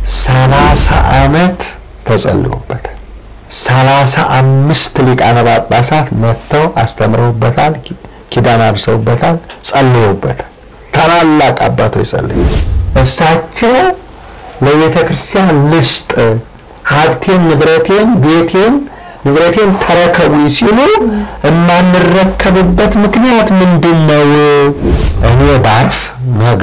ሰላሳ ዓመት ተጸልዮበታል። ሰላሳ አምስት ሊቃነ ጳጳሳት መጥተው አስተምረውበታል፣ ኪዳን አድርሰውበታል፣ ጸልየውበታል። ታላላቅ አባቶች ጸልዩ። እሳቸው ለቤተ ክርስቲያን ልስጥ ሀብቴን፣ ንብረቴን፣ ቤቴን ንብረቴን ተረከቡ ሲሉ የማንረከብበት ምክንያት ምንድን ነው? እኔ ባርፍ ነገ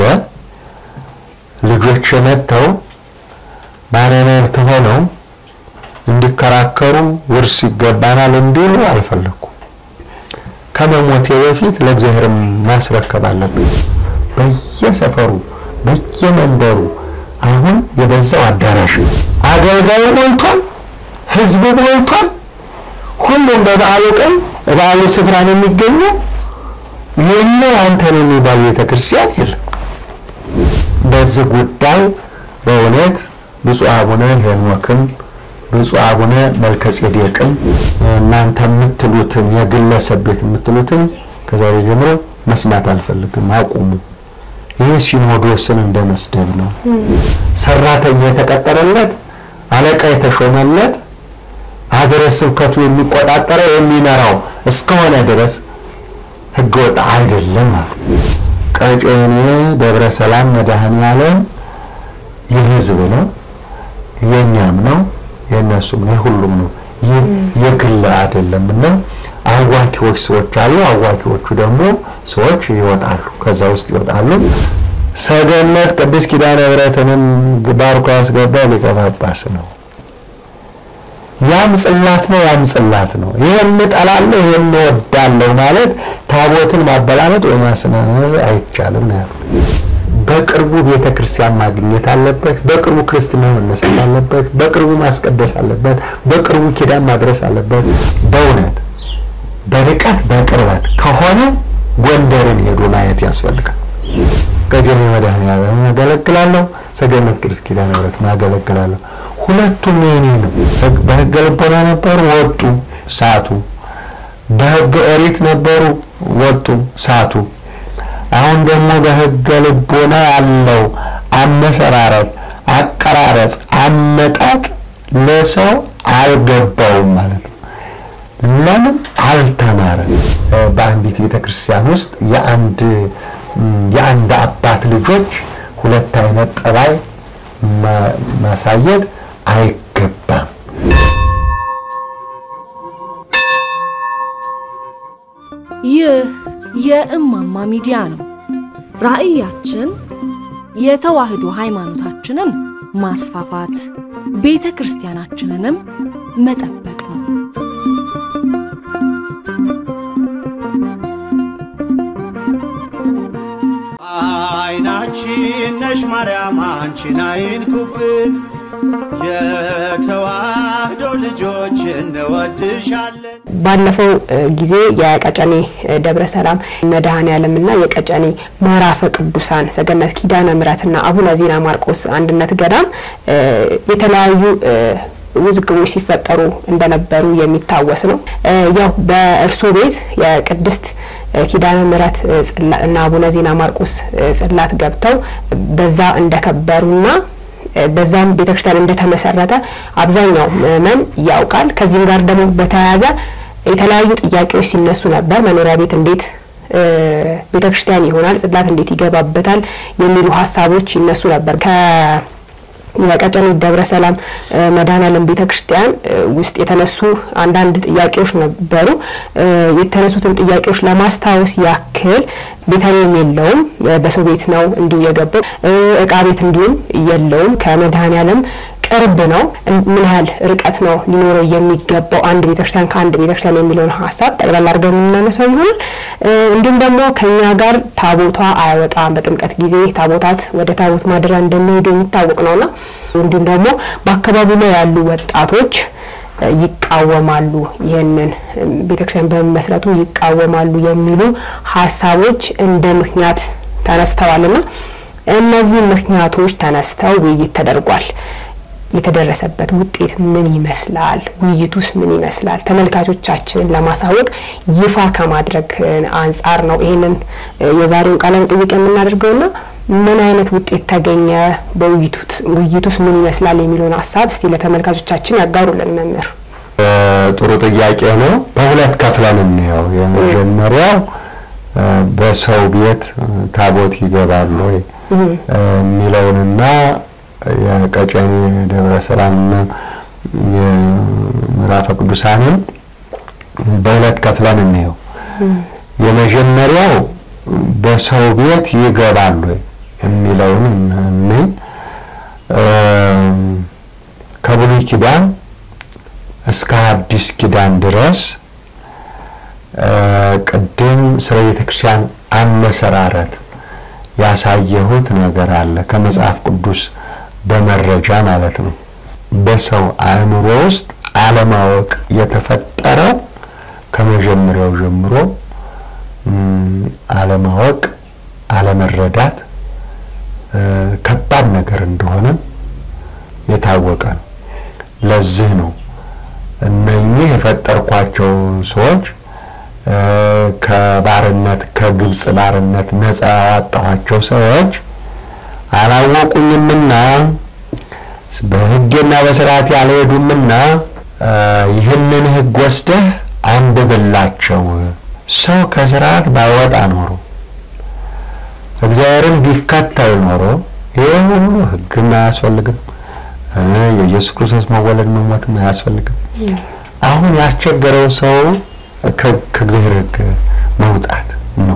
ልጆች መጥተው ባለመብት ሆነው እንዲከራከሩ ውርስ ይገባናል እንዲሉ አልፈለኩም። ከመሞቴ በፊት ለእግዚአብሔር ማስረከብ አለብኝ። በየሰፈሩ በየመንደሩ አሁን የበዛው አዳራሽ ነው። አገልጋዩ ሞልቷል፣ ህዝቡ ሞልቷል። ሁሉም በበዓሉ ቀን በበዓሉ ስፍራ ነው የሚገኘው። የኛ አንተ ነው የሚባል ቤተክርስቲያን የለም። በዚህ ጉዳይ በእውነት ብፁዕ አቡነ ሄኖክም ብፁዕ አቡነ መልከጼዴቅም እናንተ የምትሉትን የግለሰብ ቤት የምትሉትን ከዛሬ ጀምሮ መስማት አልፈልግም፣ አቁሙ። ይህ ሲኖዶስን እንደ መስደብ ነው። ሰራተኛ የተቀጠረለት አለቃ የተሾመለት ሀገረ ስብከቱ የሚቆጣጠረው የሚመራው እስከሆነ ድረስ ህገወጥ አይደለም አሉ። ቀጨኔ ደብረ ሰላም መድኃኔዓለም የህዝብ ነው፣ የእኛም ነው፣ የእነሱም ነው፣ የሁሉም ነው። ይህ የግል አይደለም እና አዋኪዎች ሰዎች አሉ። አዋኪዎቹ ደግሞ ሰዎች ይወጣሉ፣ ከዛ ውስጥ ይወጣሉ። ሰገነት ቅድስት ኪዳነ ምሕረትንም ባርኮ ያስገባው ሊቀ ጳጳስ ነው። ያም ጽላት ነው፣ ያም ጽላት ነው። ይሄን እጠላለሁ፣ ይሄን እወዳለሁ ማለት ታቦትን ማበላመጥ ወይ ማስናነዝ አይቻልም ነው ያሉት። በቅርቡ ቤተ ክርስቲያን ማግኘት አለበት። በቅርቡ ክርስትና መነሳት አለበት። በቅርቡ ማስቀደስ አለበት። በቅርቡ ኪዳን ማድረስ አለበት። በእውነት በርቀት በቅርበት ከሆነ ጎንደርን ሄዶ ማየት ያስፈልጋል። ቀጀኔ መድኃኔዓለም ያገለግላለሁ፣ ሰገነት ቅድስት ኪዳነ ምሕረት ያገለግላለሁ። ሁለቱም የኔ ነው። በሕገ ልቦና ነበሩ፣ ወጡ፣ ሳቱ። በሕገ ኦሪት ነበሩ፣ ወጡ፣ ሳቱ። አሁን ደግሞ በሕገ ልቦና ያለው አመሰራረት፣ አቀራረጽ፣ አመጣጥ ለሰው አልገባውም ማለት ነው። ለምን አልተማረም? በአንዲት ቤተ ክርስቲያን ውስጥ የአንድ የአንድ አባት ልጆች ሁለት አይነት ጠባይ ማሳየት አይገባም። ይህ የእማማ ሚዲያ ነው። ራዕያችን የተዋህዶ ሃይማኖታችንን ማስፋፋት፣ ቤተ ክርስቲያናችንንም መጠበቅ ነው። አይናችን ነሽ ማርያም አንቺን አይንኩብን፣ የተዋህዶ ልጆች እንወድሻለን። ባለፈው ጊዜ የቀጨኔ ደብረ ሰላም መድኃኔዓለም እና የቀጨኔ ምዕራፈ ቅዱሳን ሰገነት ኪዳነ ምሕረትና አቡነ ዜና ማርቆስ አንድነት ገዳም የተለያዩ ውዝግቦች ሲፈጠሩ እንደነበሩ የሚታወስ ነው። ያው በእርሶ ቤት የቅድስት ኪዳነ ምሕረት እና አቡነ ዜና ማርቆስ ጽላት ገብተው በዛ እንደከበሩና በዛም ቤተክርስቲያን እንደተመሰረተ አብዛኛው ምዕመን ያውቃል። ከዚህም ጋር ደግሞ በተያያዘ የተለያዩ ጥያቄዎች ሲነሱ ነበር። መኖሪያ ቤት እንዴት ቤተክርስቲያን ይሆናል? ጽላት እንዴት ይገባበታል? የሚሉ ሀሳቦች ይነሱ ነበር። የቀጨኔ ደብረ ሰላም መድኃኔዓለም ቤተ ክርስቲያን ውስጥ የተነሱ አንዳንድ ጥያቄዎች ነበሩ። የተነሱትን ጥያቄዎች ለማስታወስ ያክል ቤተልሔም የለውም፣ በሰው ቤት ነው እንዲሁ የገባው። እቃ ቤት እንዲሁም የለውም፣ ከመድኃኔዓለም ቅርብ ነው። ምን ያህል ርቀት ነው ሊኖረው የሚገባው አንድ ቤተክርስቲያን ከአንድ ቤተክርስቲያን የሚለውን ሀሳብ ጠቅላላ አድርገን የምናነሳው ይሆናል። እንዲሁም ደግሞ ከኛ ጋር ታቦቷ አይወጣም። በጥምቀት ጊዜ ታቦታት ወደ ታቦት ማደሪያ እንደሚሄዱ የሚታወቅ ነውና እንዲሁም ደግሞ በአካባቢው ላይ ያሉ ወጣቶች ይቃወማሉ፣ ይህንን ቤተክርስቲያን በመመስረቱ ይቃወማሉ የሚሉ ሀሳቦች እንደ ምክንያት ተነስተዋልና እነዚህ ምክንያቶች ተነስተው ውይይት ተደርጓል። የተደረሰበት ውጤት ምን ይመስላል? ውይይቱስ ምን ይመስላል? ተመልካቾቻችንን ለማሳወቅ ይፋ ከማድረግ አንጻር ነው ይህንን የዛሬውን ቃለ መጠይቅ የምናደርገውና ምን አይነት ውጤት ተገኘ? በውይይቱስ ምን ይመስላል የሚለውን ሀሳብ እስቲ ለተመልካቾቻችን ያጋሩልን መምህር። ጥሩ ጥያቄ ነው። በሁለት ከፍለን እንየው። የመጀመሪያው በሰው ቤት ታቦት ይገባሉ ወይ የሚለውንና የቀጨኔ ደብረ ሰላምና የምዕራፈ ቅዱሳንን በሁለት ከፍለን እንየው። የመጀመሪያው በሰው ቤት ይገባሉ ወይ የሚለውን እንይ። ከብሉይ ኪዳን እስከ አዲስ ኪዳን ድረስ ቅድም ስለ ቤተ ክርስቲያን አመሰራረት ያሳየሁት ነገር አለ። ከመጽሐፍ ቅዱስ በመረጃ ማለት ነው። በሰው አእምሮ ውስጥ አለማወቅ የተፈጠረው ከመጀመሪያው ጀምሮ አለማወቅ፣ አለመረዳት ከባድ ነገር እንደሆነ የታወቀ ነው። ለዚህ ነው እነኚህ የፈጠርኳቸው ሰዎች ከባርነት ከግብፅ ባርነት ነፃ ያወጣኋቸው ሰዎች አላወቁኝምና በሕጌና በስርዓት ያልሄዱምና ይህንን ሕግ ወስደህ አንብብላቸው። ሰው ከስርዓት ባይወጣ ኖሮ እግዚአብሔርን ቢከተል ኖሮ ይህ ሁሉ ሕግም አያስፈልግም። የኢየሱስ ክርስቶስ መወለድ መሞትም አያስፈልግም። አሁን ያስቸገረው ሰው ከእግዚአብሔር ሕግ መውጣት ነው።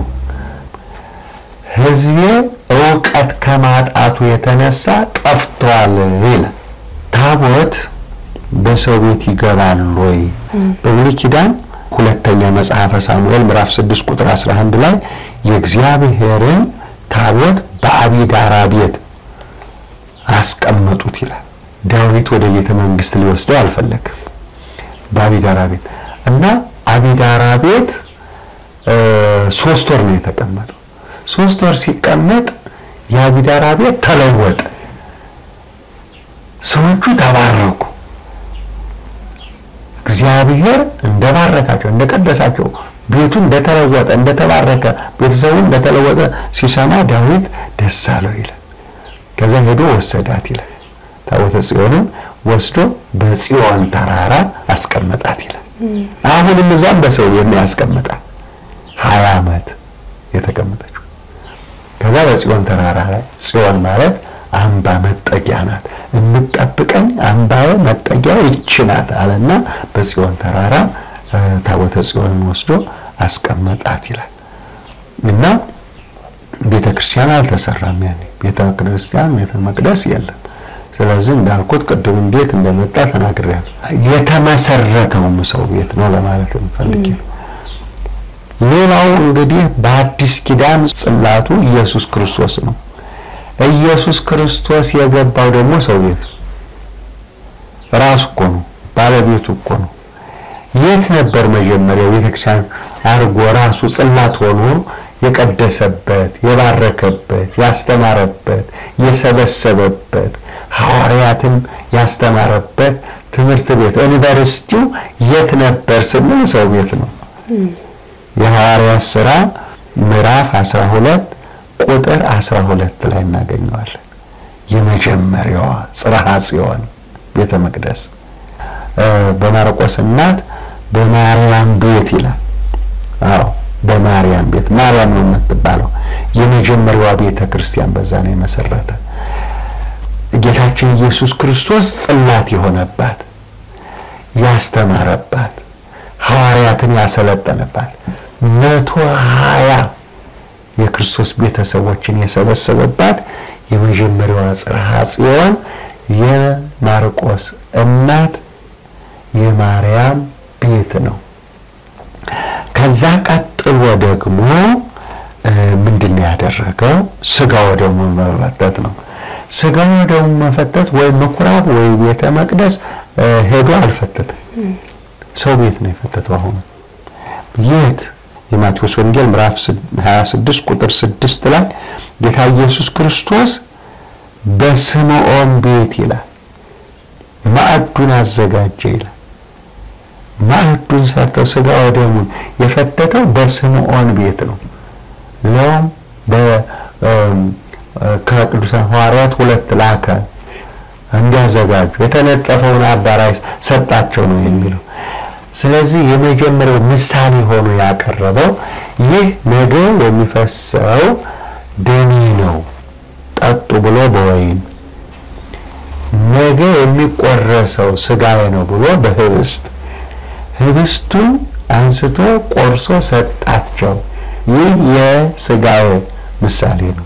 ሕዝቤ እውቀት ከማጣቱ የተነሳ ጠፍቷል ይላል። ታቦት በሰው ቤት ይገባል ወይ? በብሉይ ኪዳን ሁለተኛ መጽሐፈ ሳሙኤል ምዕራፍ 6 ቁጥር 11 ላይ የእግዚአብሔርን ታቦት በአቢዳራ ቤት አስቀመጡት ይላል። ዳዊት ወደ ቤተ መንግስት ሊወስደው አልፈለግም። በአቢዳራ ቤት እና አቢዳራ ቤት ሶስት ወር ነው የተቀመጠው። ሶስት ወር ሲቀመጥ የአቢዳራ ቤት ተለወጠ። ሰዎቹ ተባረኩ። እግዚአብሔር እንደባረካቸው እንደቀደሳቸው ቤቱ እንደተለወጠ እንደተባረከ ቤተሰቡ እንደተለወጠ ሲሰማ ዳዊት ደስ አለው ይላል። ከዛ ሄዶ ወሰዳት ይላል። ታቦተ ጽዮንን ወስዶ በጽዮን ተራራ አስቀመጣት ይላል። አሁንም እዛም በሰው ቤት ነው ያስቀመጣት ሀያ ዓመት የተቀመጠችው። ከዛ በጽዮን ተራራ ላይ ጽዮን ማለት አምባ መጠጊያ ናት፣ የምትጠብቀኝ አምባዬ መጠጊያ ይች ናት አለና በጽዮን ተራራ ታቦተ ጽዮንን ወስዶ አስቀመጣት ይላል እና ቤተ ክርስቲያን አልተሰራም። ያኔ ቤተ ክርስቲያን ቤተ መቅደስ የለም። ስለዚህ እንዳልኩት ቅድም እንዴት እንደመጣ ተናግሬያለሁ። የተመሰረተውም ሰው ቤት ነው ለማለት ፈልጌ ነው። ሌላው እንግዲህ በአዲስ ኪዳን ጽላቱ ኢየሱስ ክርስቶስ ነው። ኢየሱስ ክርስቶስ የገባው ደግሞ ሰው ቤት ነው። ራሱ እኮ ነው፣ ባለቤቱ እኮ ነው። የት ነበር መጀመሪያው ቤተክርስቲያን አድርጎ ራሱ ጽላት ሆኖ የቀደሰበት፣ የባረከበት፣ ያስተማረበት፣ የሰበሰበበት ሐዋርያትን ያስተማረበት ትምህርት ቤት ዩኒቨርሲቲው የት ነበር ስንል ሰው ቤት ነው። የሐዋርያት ሥራ ምዕራፍ 12 ቁጥር 12 ላይ እናገኘዋለን። የመጀመሪያዋ ጽርሐ ጽዮን ቤተ መቅደስ በማርቆስ እናት በማርያም ቤት ይላል። አዎ በማርያም ቤት ማርያም ነው የምትባለው። የመጀመሪያዋ ቤተ ክርስቲያን በዛ ነው የመሰረተ ጌታችን ኢየሱስ ክርስቶስ ጽላት የሆነባት ያስተማረባት ሐዋርያትን ያሰለጠነባት መቶ ሀያ የክርስቶስ ቤተሰቦችን የሰበሰበባት የመጀመሪያዋ ጽርሐ ጽዮን የማርቆስ እናት የማርያም ቤት ነው። ከዛ ቀጥሎ ደግሞ ምንድን ነው ያደረገው? ስጋ ወደሙ መፈተት ነው። ስጋ ወደሙ መፈተት ወይ ምኩራብ ወይ ቤተ መቅደስ ሄዶ አልፈተትም። ሰው ቤት ነው የፈተተው። አሁኑ የት? የማቴዎስ ወንጌል ምዕራፍ 26 ቁጥር 6 ላይ ጌታ ኢየሱስ ክርስቶስ በስምዖን ቤት ይላል ማዕዱን አዘጋጀ ይላል። ማዕዱን ሰርተው ስጋ ወደሙን የፈተተው በስምዖን ቤት ነው። ለውም ከቅዱሳን ሐዋርያት ሁለት ላከ እንዲያዘጋጁ የተነጠፈውን አዳራሽ ሰጣቸው ነው የሚለው። ስለዚህ የመጀመሪያው ምሳሌ ሆኖ ያቀረበው ይህ ነገ የሚፈሰው ደሜ ነው ጠጡ ብሎ በወይን ነገ የሚቆረሰው ስጋዬ ነው ብሎ በህብስት ህብስቱን አንስቶ ቆርሶ ሰጣቸው። ይህ የስጋዬ ምሳሌ ነው።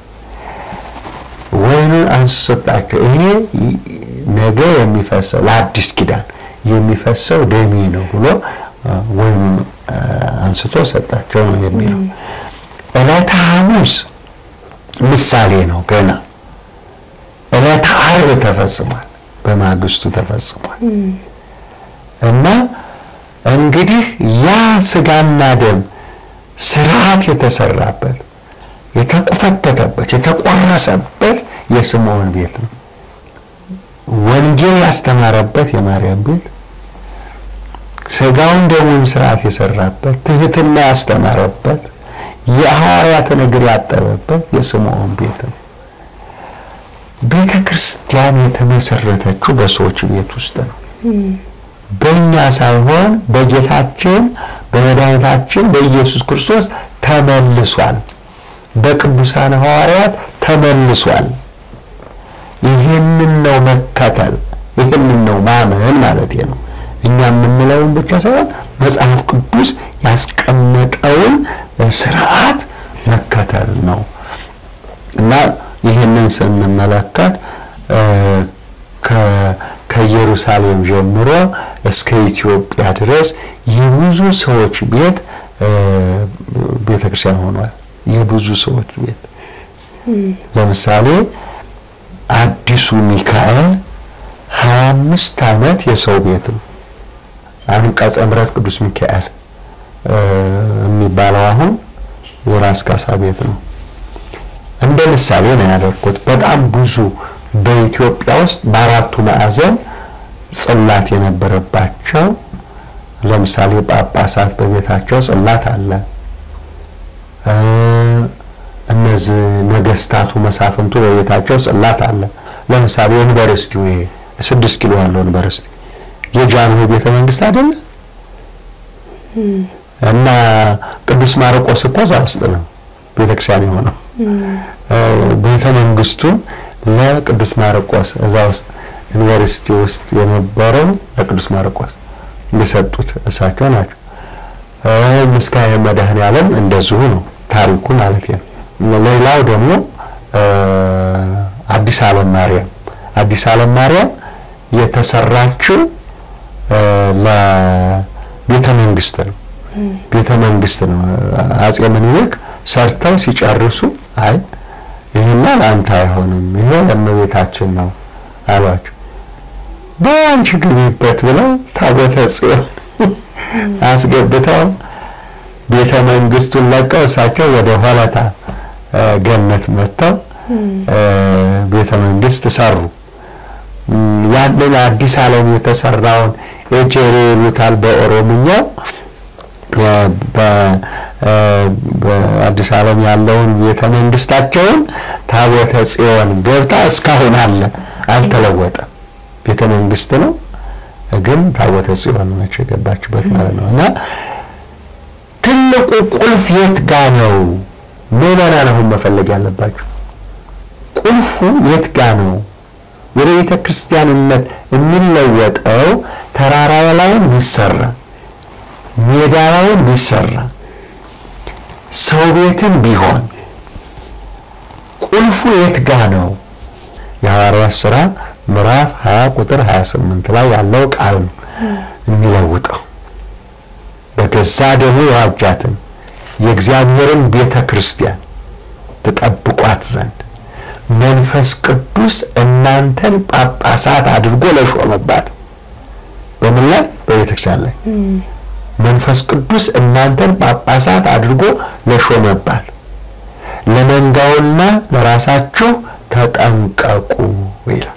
ወይኑን አንስቶ ሰጣቸው። ይሄ ነገ የሚፈሰው ለአዲስ ኪዳን የሚፈሰው ደሜ ነው ብሎ ወይኑን አንስቶ ሰጣቸው ነው የሚለው። ዕለተ ሐሙስ ምሳሌ ነው ገና ዕለተ ዓርብ ተፈጽሟል፣ በማግስቱ ተፈጽሟል። እና እንግዲህ ያ ስጋና ደም ስርዓት የተሰራበት የተቆፈተተበት የተቆረሰበት የስምዖን ቤት ነው። ወንጌል ያስተማረበት የማርያም ቤት፣ ስጋውን ደሙን ስርዓት የሰራበት ትህትና ያስተማረበት የሐዋርያትን እግር ያጠበበት የስምዖን ቤት ነው። ቤተ ክርስቲያን የተመሰረተችው በሰዎች ቤት ውስጥ ነው። በእኛ ሳይሆን በጌታችን በመድኃኒታችን በኢየሱስ ክርስቶስ ተመልሷል። በቅዱሳን ሐዋርያት ተመልሷል። ይህንን ነው መከተል፣ ይህንን ነው ማመን ማለት ነው። እኛ የምንለውን ብቻ ሳይሆን መጽሐፍ ቅዱስ ያስቀመጠውን ስርዓት መከተል ነው እና ይህንን ስንመለከት ከኢየሩሳሌም ጀምሮ እስከ ኢትዮጵያ ድረስ የብዙ ሰዎች ቤት ቤተ ክርስቲያን ሆኗል። የብዙ ሰዎች ቤት ለምሳሌ አዲሱ ሚካኤል ሀያ አምስት ዓመት የሰው ቤት ነው። አንቀጸ ምሕረት ቅዱስ ሚካኤል የሚባለው አሁን የራስ ካሳ ቤት ነው። እንደ ምሳሌ ነው ያደርኩት። በጣም ብዙ በኢትዮጵያ ውስጥ በአራቱ ማዕዘን ጽላት የነበረባቸው ለምሳሌ ጳጳሳት በቤታቸው ጽላት አለ። እነዚህ ነገስታቱ መሳፍንቱ በቤታቸው ጽላት አለ። ለምሳሌ ዩኒቨርሲቲው ይሄ ስድስት ኪሎ ያለው ዩኒቨርሲቲ የጃንሆይ ቤተ መንግስት አይደለ እና ቅዱስ ማርቆስ እኮ እዛ ውስጥ ነው ቤተክርስቲያን የሆነው። ቤተ መንግስቱን ለቅዱስ ማርቆስ እዛ ውስጥ ዩኒቨርሲቲ ውስጥ የነበረው ለቅዱስ ማርቆስ የሰጡት እሳቸው ናቸው። ምስካየ መድኃኔዓለም እንደዚሁ ነው ታሪኩ ማለት ነው። ሌላው ደግሞ አዲስ ዓለም ማርያም አዲስ ዓለም ማርያም የተሰራችው ለቤተ መንግስት ነው። ቤተ መንግስት ነው። አጼ ምኒልክ ሰርተው ሲጨርሱ አይ ይህማ ለአንተ አይሆንም፣ ይሄ ለእመቤታችን ነው አሏቸው። በአንቺ ግቢበት ብለው ታቦተ ጽዮን አስገብተው ቤተ መንግስቱን ለቀው እሳቸው ወደ ሆለታ ገነት መጥተው ቤተ መንግስት ሰሩ። ያንን አዲስ ዓለም የተሰራውን ኤጀሬ ይሉታል በኦሮምኛው በአዲስ ዓለም ያለውን ቤተ መንግስታቸውን ታቦተ ጽዮን ገብታ እስካሁን አለ፣ አልተለወጠም። ቤተ መንግስት ነው፣ ግን ታቦተ ጽዮን ነች የገባችበት ማለት ነው። እና ትልቁ ቁልፍ የት ጋ ነው? ምዕመናን አሁን መፈለግ ያለባቸው ቁልፉ የት ጋ ነው? ወደ ቤተ ክርስቲያንነት የሚለወጠው ተራራ ላይም ቢሰራ ሜዳ ላይም ቢሰራ ሰው ቤትም ቢሆን ቁልፉ የት ጋ ነው? የሐዋርያት ሥራ ምዕራፍ 20 ቁጥር 28 ላይ ያለው ቃል ነው የሚለውጠው። በገዛ ደሙ የዋጃትን የእግዚአብሔርን ቤተ ክርስቲያን ትጠብቋት ዘንድ መንፈስ ቅዱስ እናንተን ጳጳሳት አድርጎ ለሾመባት። በምን ላይ? በቤተ ክርስቲያን ላይ መንፈስ ቅዱስ እናንተን ጳጳሳት አድርጎ ለሾመባት ለመንጋውና ለራሳችሁ ተጠንቀቁ ይላል።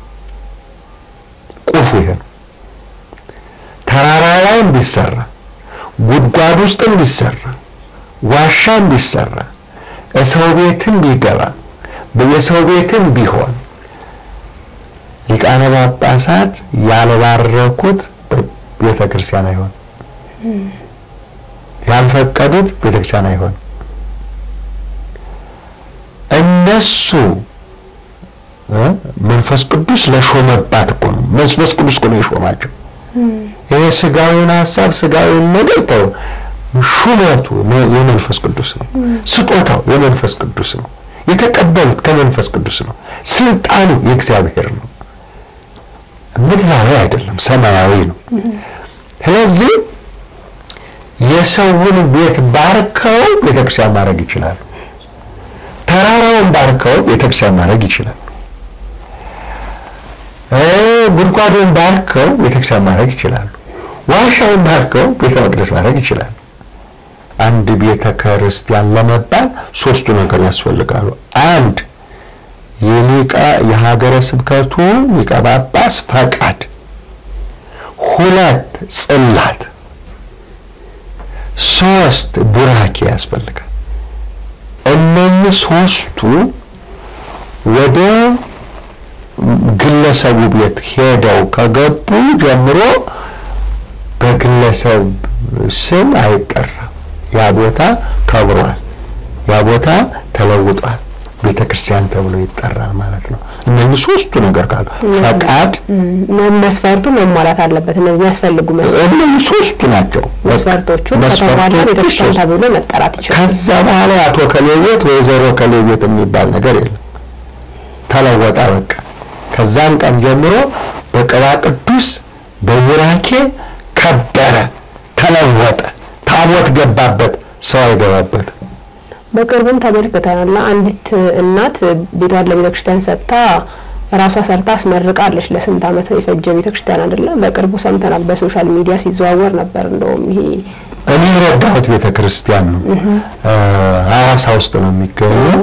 ቁልፉ ይሄ ነው። ተራራ ላይም ቢሰራ ጉድጓድ ውስጥም ቢሰራ ዋሻም ቢሰራ ሰው ቤትም ቢገባ የሰው ቤትም ቢሆን ሊቃነ ጳጳሳት ያልባረኩት ቤተ ክርስቲያን አይሆን፣ ያልፈቀዱት ቤተ ክርስቲያን አይሆን። እነሱ መንፈስ ቅዱስ ለሾመባት እኮ ነው። መንፈስ ቅዱስ እኮ ነው የሾማቸው። ይሄ ስጋዊውን ሀሳብ ስጋዊውን ነገር ተው፣ ሹመቱ የመንፈስ ቅዱስ ነው። ስጦታው የመንፈስ ቅዱስ ነው። የተቀበሉት ከመንፈስ ቅዱስ ነው። ስልጣኑ የእግዚአብሔር ነው። ምድራዊ አይደለም፣ ሰማያዊ ነው። ስለዚህ የሰውን ቤት ባርከው ቤተክርስቲያን ማድረግ ይችላሉ። ተራራውን ባርከው ቤተክርስቲያን ማድረግ ይችላሉ። ጉድጓዱን ባርከው ቤተክርስቲያን ማድረግ ይችላሉ። ዋሻውን ባርከው ቤተ መቅደስ ማድረግ ይችላሉ። አንድ ቤተ ክርስቲያን ለመባል ሶስቱ ነገር ያስፈልጋሉ። አንድ የሊቀ የሀገረ ስብከቱ ሊቀ ጳጳስ ፈቃድ፣ ሁለት ጽላት፣ ሶስት ቡራኬ ያስፈልጋል። እነኚህ ሶስቱ ወደ ግለሰቡ ቤት ሄደው ከገቡ ጀምሮ በግለሰብ ስም አይጠራም። ያ ቦታ ከብሯል፣ ያ ቦታ ተለውጧል፣ ቤተ ክርስቲያን ተብሎ ይጠራል ማለት ነው። እነዚህ ሶስቱ ነገር ካሉ ፈቃድ፣ መስፈርቱ መሟላት አለበት። እነዚህ የሚያስፈልጉ እነዚህ ሶስቱ ናቸው መስፈርቶቹ ከተሟላ ቤተ ክርስቲያን ተብሎ መጠራት ይችላል። ከዛ በኋላ አቶ ከሌቤት ወይዘሮ ከሌቤት የሚባል ነገር የለም። ተለወጠ በቃ። ከዛን ቀን ጀምሮ በቅባ ቅዱስ በቡራኬ ከበረ፣ ተለወጠ። ታቦት ገባበት፣ ሰው አይገባበት። በቅርቡም ተመልክተናል። አንዲት እናት ቤቷን ለቤተ ክርስቲያን ሰጥታ ራሷ ሰርታ አስመርቃለች። ለስንት ዓመት የፈጀ ቤተ ክርስቲያን አይደለም። በቅርቡ ሰምተናል፣ በሶሻል ሚዲያ ሲዘዋወር ነበር። እንደውም ይሄ እኔ የረዳሁት ቤተ ክርስቲያን ነው። ሐዋሳ ውስጥ ነው የሚገኘው።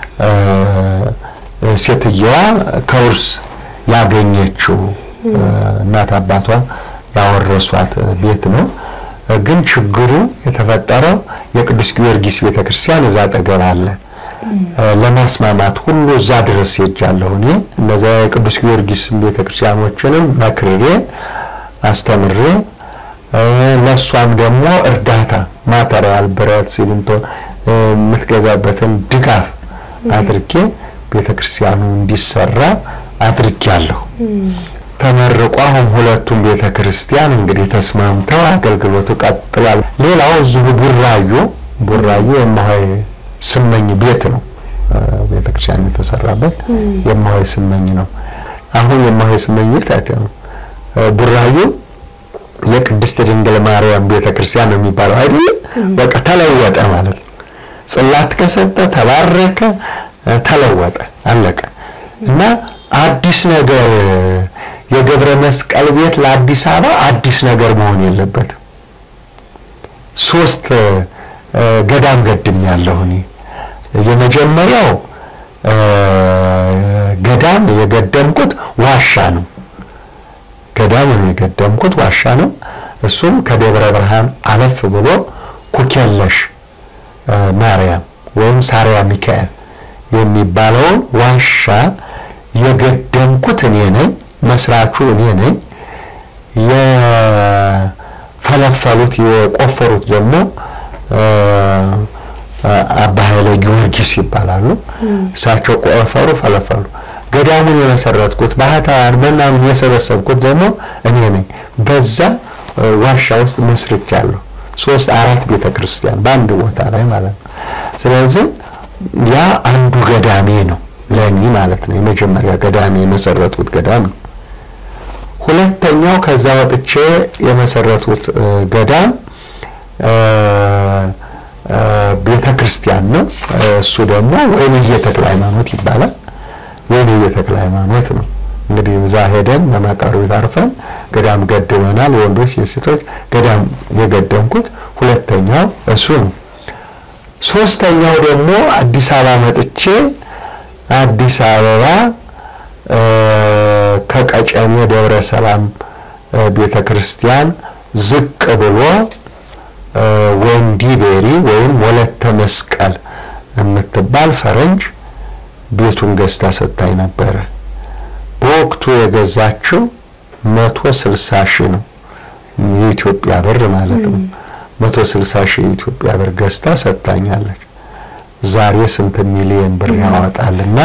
ሴትየዋ ከውርስ ያገኘችው እናት አባቷ ያወረሷት ቤት ነው። ግን ችግሩ የተፈጠረው የቅዱስ ጊዮርጊስ ቤተክርስቲያን እዛ አጠገብ አለ። ለማስማማት ሁሉ እዛ ድረስ ሄጃለሁ እኔ እነዚያ የቅዱስ ጊዮርጊስ ቤተክርስቲያኖችንም መክሬ አስተምሬ ለእሷም ደግሞ እርዳታ ማተሪያል፣ ብረት፣ ሲሚንቶ የምትገዛበትን ድጋፍ አድርጌ ቤተክርስቲያኑ እንዲሰራ አድርጌያለሁ። ተመርቆ አሁን ሁለቱም ቤተ ክርስቲያን እንግዲህ ተስማምተው አገልግሎቱ ቀጥሏል። ሌላው እዚሁ ቡራዩ ቡራዩ የማሆይ ስመኝ ቤት ነው ቤተ ክርስቲያን የተሰራበት የማሆይ ስመኝ ነው። አሁን የማሆይ ስመኝ ቤት አይተ ነው ቡራዩ የቅድስት ድንግል ማርያም ቤተ ክርስቲያን ነው የሚባለው አይደል? በቃ ተለወጠ ማለት ነው። ጽላት ከሰጠ ተባረከ፣ ተለወጠ፣ አለቀ እና አዲስ ነገር የገብረ መስቀል ቤት ለአዲስ አበባ አዲስ ነገር መሆን የለበትም። ሶስት ገዳም ገድም ያለሁ እኔ የመጀመሪያው ገዳም የገደምኩት ዋሻ ነው። ገዳም የገደምኩት ዋሻ ነው። እሱም ከደብረ ብርሃን አለፍ ብሎ ኩኬለሽ ማርያም ወይም ሳሪያ ሚካኤል የሚባለውን ዋሻ የገደምኩት እኔ ነኝ። መስራቹ እኔ ነኝ። የፈለፈሉት የቆፈሩት ደግሞ አባ ኃይለ ጊዮርጊስ ይባላሉ። እሳቸው ቆፈሩ፣ ፈለፈሉ። ገዳሙን የመሰረትኩት ባህታውያን ምናምን የሰበሰብኩት ደግሞ እኔ ነኝ። በዛ ዋሻ ውስጥ መስርቻለሁ። ሶስት አራት ቤተ ክርስቲያን በአንድ ቦታ ላይ ማለት ነው። ስለዚህ ያ አንዱ ገዳሜ ነው ለኔ ማለት ነው። የመጀመሪያ ገዳሜ የመሰረቱት ገዳም ነው። ሁለተኛው ከዛ ወጥቼ የመሰረቱት ገዳም ቤተ ክርስቲያን ነው። እሱ ደግሞ ወይንዬ ተክለ ሃይማኖት ይባላል። ወይንዬ ተክለ ሃይማኖት ነው። እንግዲህ እዛ ሄደን በመቃብር አርፈን ገዳም ገድበናል። የወንዶች የሴቶች ገዳም የገደምኩት ሁለተኛው እሱ ነው። ሶስተኛው ደግሞ አዲስ አበባ መጥቼ አዲስ አበባ ከቀጨኔ ደብረ ሰላም ቤተ ክርስቲያን ዝቅ ብሎ ወንዲ ቤሪ ወይም ወለተ መስቀል የምትባል ፈረንጅ ቤቱን ገዝታ ሰጥታኝ ነበረ። በወቅቱ የገዛችው መቶ ስልሳ ሺህ ነው የኢትዮጵያ ብር ማለት ነው። መቶ ስልሳ ሺህ የኢትዮጵያ ብር ገዝታ ሰጥታኛለች። ዛሬ ስንት ሚሊዮን ብር ያወጣልና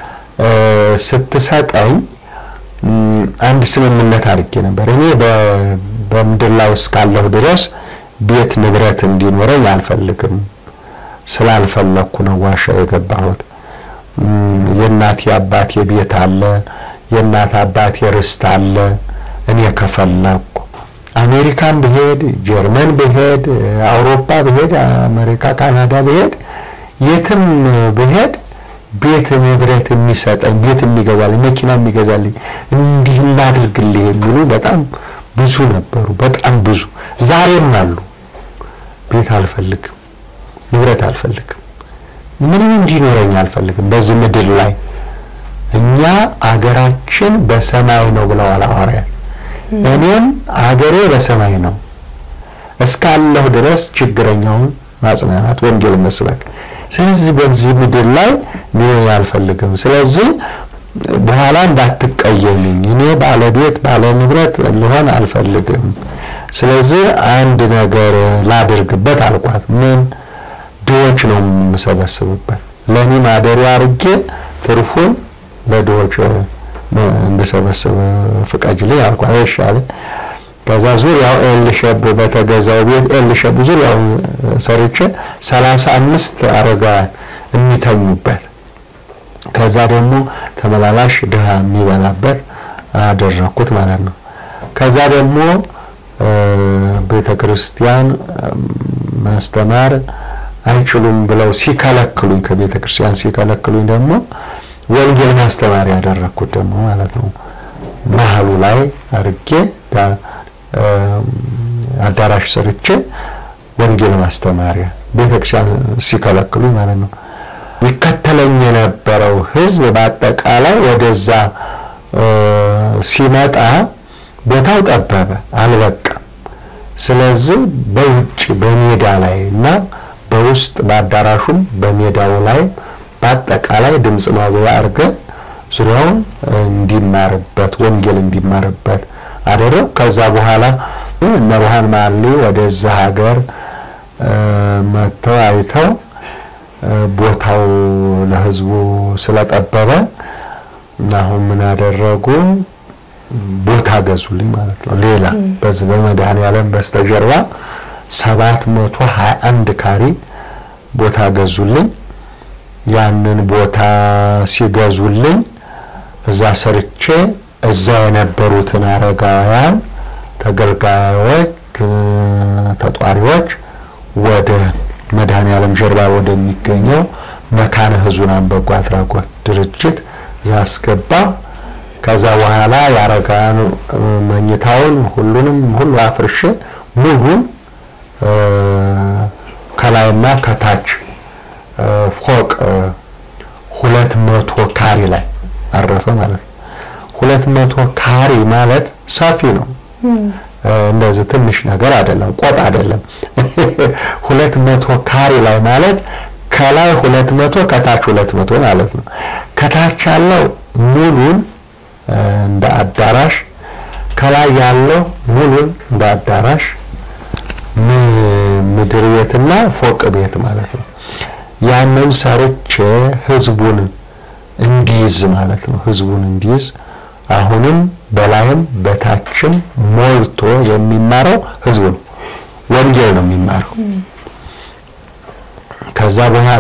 ስትሰጠኝ አንድ ስምምነት አድርጌ ነበር። እኔ በምድር ላይ እስካለሁ ድረስ ቤት ንብረት እንዲኖረኝ አልፈልግም። ስላልፈለኩ ነው ዋሻ የገባሁት። የእናቴ አባቴ ቤት አለ፣ የእናት አባቴ ርስት አለ። እኔ ከፈለኩ አሜሪካን ብሄድ፣ ጀርመን ብሄድ፣ አውሮፓ ብሄድ፣ አሜሪካ፣ ካናዳ ብሄድ፣ የትም ብሄድ ቤት ንብረት የሚሰጠኝ ቤት የሚገዛልኝ መኪና የሚገዛልኝ እንዲህ እናድርግልህ የሚሉ በጣም ብዙ ነበሩ። በጣም ብዙ ዛሬም አሉ። ቤት አልፈልግም፣ ንብረት አልፈልግም፣ ምንም እንዲኖረኝ አልፈልግም በዚህ ምድር ላይ እኛ አገራችን በሰማይ ነው ብለዋል ሐዋርያት። እኔም አገሬ በሰማይ ነው እስካለሁ ድረስ ችግረኛውን ማጽናናት፣ ወንጌል መስበክ። ስለዚህ በዚህ ምድር ላይ ሊሆን አልፈልግም። ስለዚህ በኋላ እንዳትቀየምኝ፣ እኔ ባለቤት ባለ ንብረት ልሆን አልፈልግም። ስለዚህ አንድ ነገር ላድርግበት አልኳት። ምን ድሆች ነው የምሰበስብበት፣ ለእኔ ማደሪያ አድርጌ ትርፉን ለድሆች እንድሰበስብ ፍቀጅልኝ አልኳት። እሺ አለ። ከዛ ዙሪያው ኤልሸብ በተገዛው ቤት ኤልሸብ ዙሪያው ሰርቼ ሰላሳ አምስት አረጋውያን የሚተኙበት ከዛ ደግሞ ተመላላሽ ድሃ የሚበላበት አደረኩት ማለት ነው። ከዛ ደግሞ ቤተ ክርስቲያን ማስተማር አይችሉም ብለው ሲከለክሉኝ ከቤተ ክርስቲያን ሲከለክሉኝ ደግሞ ወንጌል ማስተማር ያደረኩት ደግሞ ማለት ነው። መሀሉ ላይ አርጌ አዳራሽ ሰርቼ ወንጌል ማስተማሪያ ቤተክርስቲያን ሲከለክሉኝ ማለት ነው። ይከተለኝ የነበረው ሕዝብ በአጠቃላይ ወደዛ ሲመጣ ቦታው ጠበበ፣ አልበቃም። ስለዚህ በውጭ በሜዳ ላይ እና በውስጥ በአዳራሹም በሜዳው ላይ በአጠቃላይ ድምፅ ማጉያ አድርገን ዙሪያውን እንዲማርበት ወንጌል እንዲማርበት አደረው። ከዛ በኋላ እነ ብርሃን ማሊ ወደዛ ሀገር መጥተው አይተው ቦታው ለህዝቡ ስለጠበበ አሁን ምን አደረጉ? ቦታ ገዙልኝ ማለት ነው። ሌላ በዚህ በመድኃኔዓለም በስተጀርባ ሰባት መቶ ሀያ አንድ ካሪ ቦታ ገዙልኝ። ያንን ቦታ ሲገዙልኝ እዛ ሰርቼ እዛ የነበሩትን አረጋውያን ተገልጋዮች፣ ተጧሪዎች ወደ መድኃኔዓለም ጀርባ ወደሚገኘው መካነ ሕዙናን በጎ አድራጎት ድርጅት እዛ አስገባ። ከዛ በኋላ የአረጋውያን መኝታውን ሁሉንም ሁሉ አፍርሼ ሙሉን ከላይና ከታች ፎቅ ሁለት መቶ ካሪ ላይ አረፈ ማለት ነው። ሁለት መቶ ካሪ ማለት ሰፊ ነው። እንደዚህ ትንሽ ነገር አይደለም፣ ቆጥ አይደለም። ሁለት መቶ ካሪ ላይ ማለት ከላይ ሁለት መቶ ከታች ሁለት መቶ ማለት ነው። ከታች ያለው ሙሉን እንደ አዳራሽ፣ ከላይ ያለው ሙሉን እንደ አዳራሽ ምድር ቤትና ፎቅ ቤት ማለት ነው። ያንን ሰርቼ ህዝቡን እንዲይዝ ማለት ነው። ህዝቡን እንዲይዝ አሁንም በላይም በታችም ሞልቶ የሚማረው ህዝቡ ነው። ወንጌል ነው የሚማረው። ከዛ በኋላ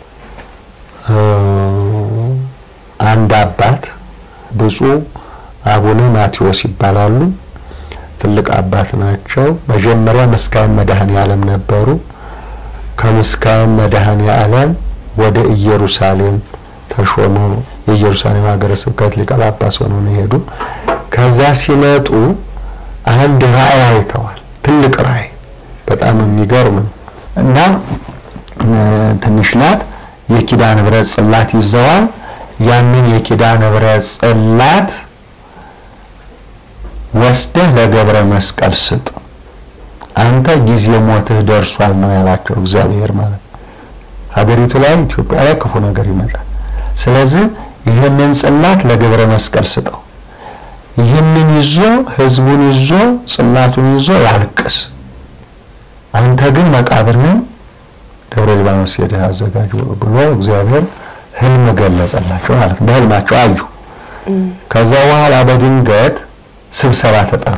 አንድ አባት ብፁዕ አቡነ ማቴዎስ ይባላሉ። ትልቅ አባት ናቸው። መጀመሪያ ምስካየ መድኃኔዓለም ነበሩ። ከምስካየ መድኃኔዓለም ወደ ኢየሩሳሌም ተሾሙ። የኢየሩሳሌም ሀገረ ስብከት ሊቀ ጳጳስ ሆነው ነው የሄዱ። ከዛ ሲመጡ አንድ ራእይ አይተዋል። ትልቅ ራእይ፣ በጣም የሚገርም ነው እና ትንሽ ናት። የኪዳነ ምሕረት ጽላት ይዘዋል። ያንን የኪዳነ ምሕረት ጽላት ወስደህ ለገብረ መስቀል ስጥ፣ አንተ ጊዜ ሞትህ ደርሷል ነው ያላቸው እግዚአብሔር ማለት ነው። ሀገሪቱ ላይ ኢትዮጵያ ላይ ክፉ ነገር ይመጣል። ስለዚህ ይህንን ጽላት ለገብረ መስቀል ስጠው። ይህንን ይዞ ህዝቡን ይዞ ጽላቱን ይዞ ያልቅስ። አንተ ግን መቃብርህን ደብረ ሊባኖስ ሄደህ አዘጋጅ ብሎ እግዚአብሔር ህልም ገለጸላቸው ማለት ነው። በህልማቸው አዩ። ከዛ በኋላ በድንገት ስብሰባ ተጠሩ።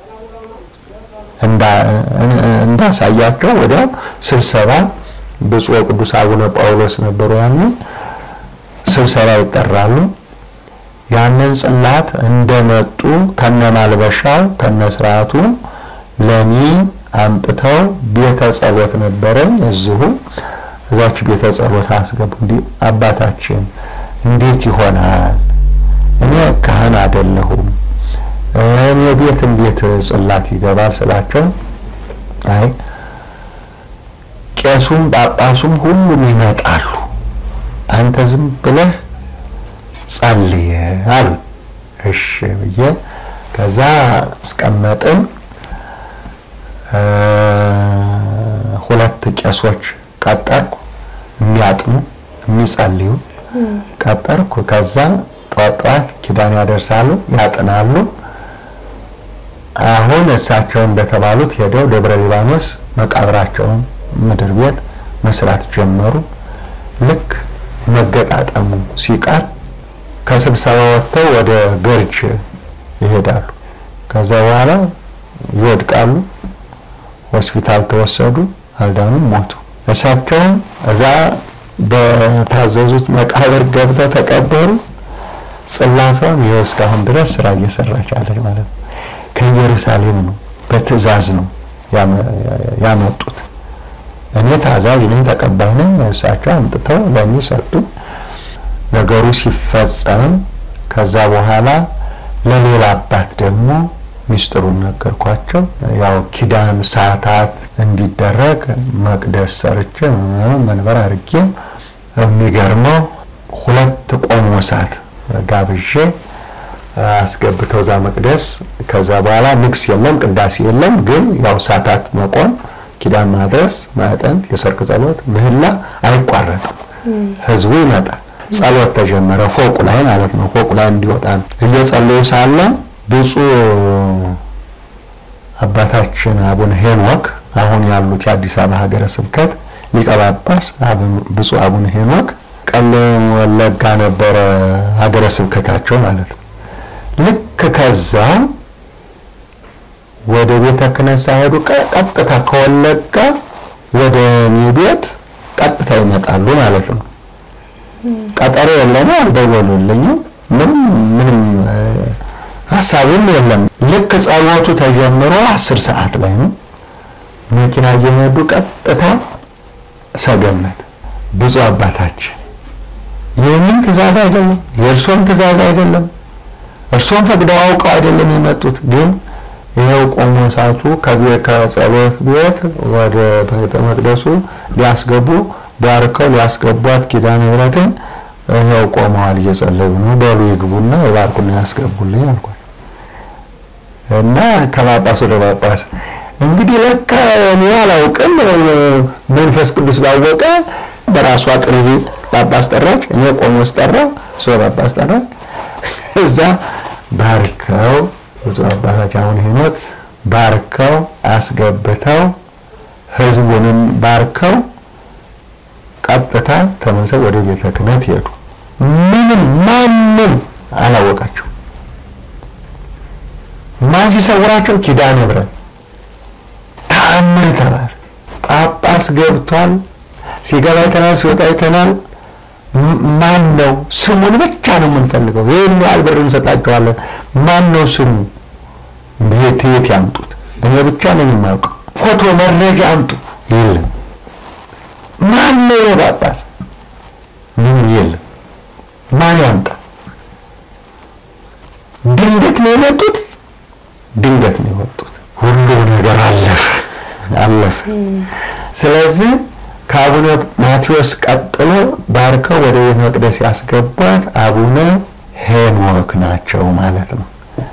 እንዳሳያቸው ወዲያው ስብሰባ ብፁዕ ቅዱስ አቡነ ጳውሎስ ነበሩ። ያኔ ስብሰባ ይጠራሉ። ያንን ጽላት እንደመጡ ከነማልበሻው ከነስርዓቱ ለኔ አምጥተው ቤተ ጸሎት ነበረኝ እዚሁ እዛች ቤተ ጸሎት አስገቡ። እንዲህ አባታችን እንዴት ይሆናል? እኔ ካህን አይደለሁም። እኔ ቤት እንዴት ጽላት ይገባል ስላቸው፣ አይ ቄሱም ጳጳሱም ሁሉም ይመጣሉ፣ አንተ ዝም ብለህ ጸልየ አሉ። እሺ ብዬ ከዛ አስቀመጥን። ሁለት ቄሶች ቀጠርኩ፣ የሚያጥኑ የሚጸልዩ ቀጠርኩ። ከዛ ጠዋት ጠዋት ኪዳን ያደርሳሉ፣ ያጥናሉ። አሁን እሳቸው እንደተባሉት ሄደው ደብረ ሊባኖስ መቃብራቸውን ምድር ቤት መስራት ጀመሩ። ልክ መገጣጠሙ ሲቀር ከስብሰባ ወጥተው ወደ ገርጅ ይሄዳሉ። ከዛ በኋላ ይወድቃሉ። ሆስፒታል ተወሰዱ፣ አልዳኑም፣ ሞቱ። እሳቸውም እዛ በታዘዙት መቃብር ገብተው ተቀበሩ። ጽላቷም ይኸው እስካሁን ድረስ ስራ እየሰራች አለች ማለት ነው። ከኢየሩሳሌም ነው፣ በትዕዛዝ ነው ያመጡት። እኔ ታዛዥ ነኝ፣ ተቀባይ ነኝ። እሳቸው አምጥተው ለእኔ ሰጡ። ነገሩ ሲፈጸም ከዛ በኋላ ለሌላ አባት ደግሞ ሚስጥሩን ነገርኳቸው። ያው ኪዳን ሰዓታት እንዲደረግ መቅደስ ሰርቼ መንበር አድርጌ የሚገርመው ሁለት ቆሞሳት ጋብዤ አስገብተው እዛ መቅደስ። ከዛ በኋላ ንግስ የለም ቅዳሴ የለም፣ ግን ያው ሰዓታት መቆም፣ ኪዳን ማድረስ፣ ማጠንት፣ የሰርክ ጸሎት፣ ምህላ አይቋረጥም። ህዝቡ ይመጣል። ጸሎት ተጀመረ። ፎቁ ላይ ማለት ነው። ፎቁ ላይ እንዲወጣ ነው። እየጸለዩ ሳለ ብፁዕ አባታችን አቡነ ሄኖክ አሁን ያሉት የአዲስ አበባ ሀገረ ስብከት ሊቀ ጳጳስ ብፁዕ አቡነ ሄኖክ ቀለም ወለጋ ነበረ ሀገረ ስብከታቸው ማለት ነው። ልክ ከዛ ወደ ቤተ ክህነት ሳይሄዱ ቀጥታ ከወለጋ ወደ እኔ ቤት ቀጥታ ይመጣሉ ማለት ነው። ቀጠሮ የለም፣ አልደወሉልኝም። ምንም ምንም ሀሳብም የለም። ልክ ጸሎቱ ተጀምሮ አስር ሰዓት ላይ ነው መኪና እየነዱ ቀጥታ ሰገነት ብፁዕ አባታችን የእኔም ትእዛዝ አይደለም፣ የእርሶም ትእዛዝ አይደለም። እርሶም ፈቅደው አውቀው አይደለም የመጡት። ግን ይኸው ቆሞሳቱ ከጸሎት ቤት ወደ ቤተ መቅደሱ ሊያስገቡ ባርከው ሊያስገቧት ኪዳነ ምሕረትን ይኸው ቆመዋል፣ እየጸለዩ ነው። በሉ ይግቡና ይባርኩና ያስገቡልኝ አልኳት እና ከጳጳስ ወደ ጳጳስ እንግዲህ ለካ እኔ አላውቅም፣ መንፈስ ቅዱስ ባወቀ በራሷ ጥሪ ጳጳስ ጠራች፣ እኔ ቆሞስ ጠራው፣ እሷ ጳጳስ ጠራች። እዛ ባርከው ብፁዕ አባታችን አቡነ ሄኖክ ባርከው አስገብተው ህዝቡንም ባርከው ቀጥታ ተመልሰው ወደ ቤተ ክህነት ሄዱ። ምንም ማንም አላወቃቸው። ማን ሲሰውራቸው? ኪዳነ ምሕረት ተአምር ተባለ። ጳጳስ ገብቷል። ሲገባ አይተናል፣ ሲወጣ አይተናል። ማን ነው? ስሙን ብቻ ነው የምንፈልገው። ይህን ያህል ብር እንሰጣቸዋለን። ማን ነው ስሙ? ቤት የት ያምጡት? እኔ ብቻ ነኝ የማውቀው። ፎቶ መረጃ አምጡ። የለም። ማን ነው የጳጳስ? ምንም የለም። ማን ያምጣ? ድንገት ነው የመጡት። ድንገት ነው የወጡት። ሁሉ ነገር አለፈ አለፈ። ስለዚህ ከአቡነ ማቴዎስ ቀጥሎ ባርከው ወደ ቤተ መቅደስ ያስገቧት አቡነ ሄኖክ ናቸው ማለት ነው።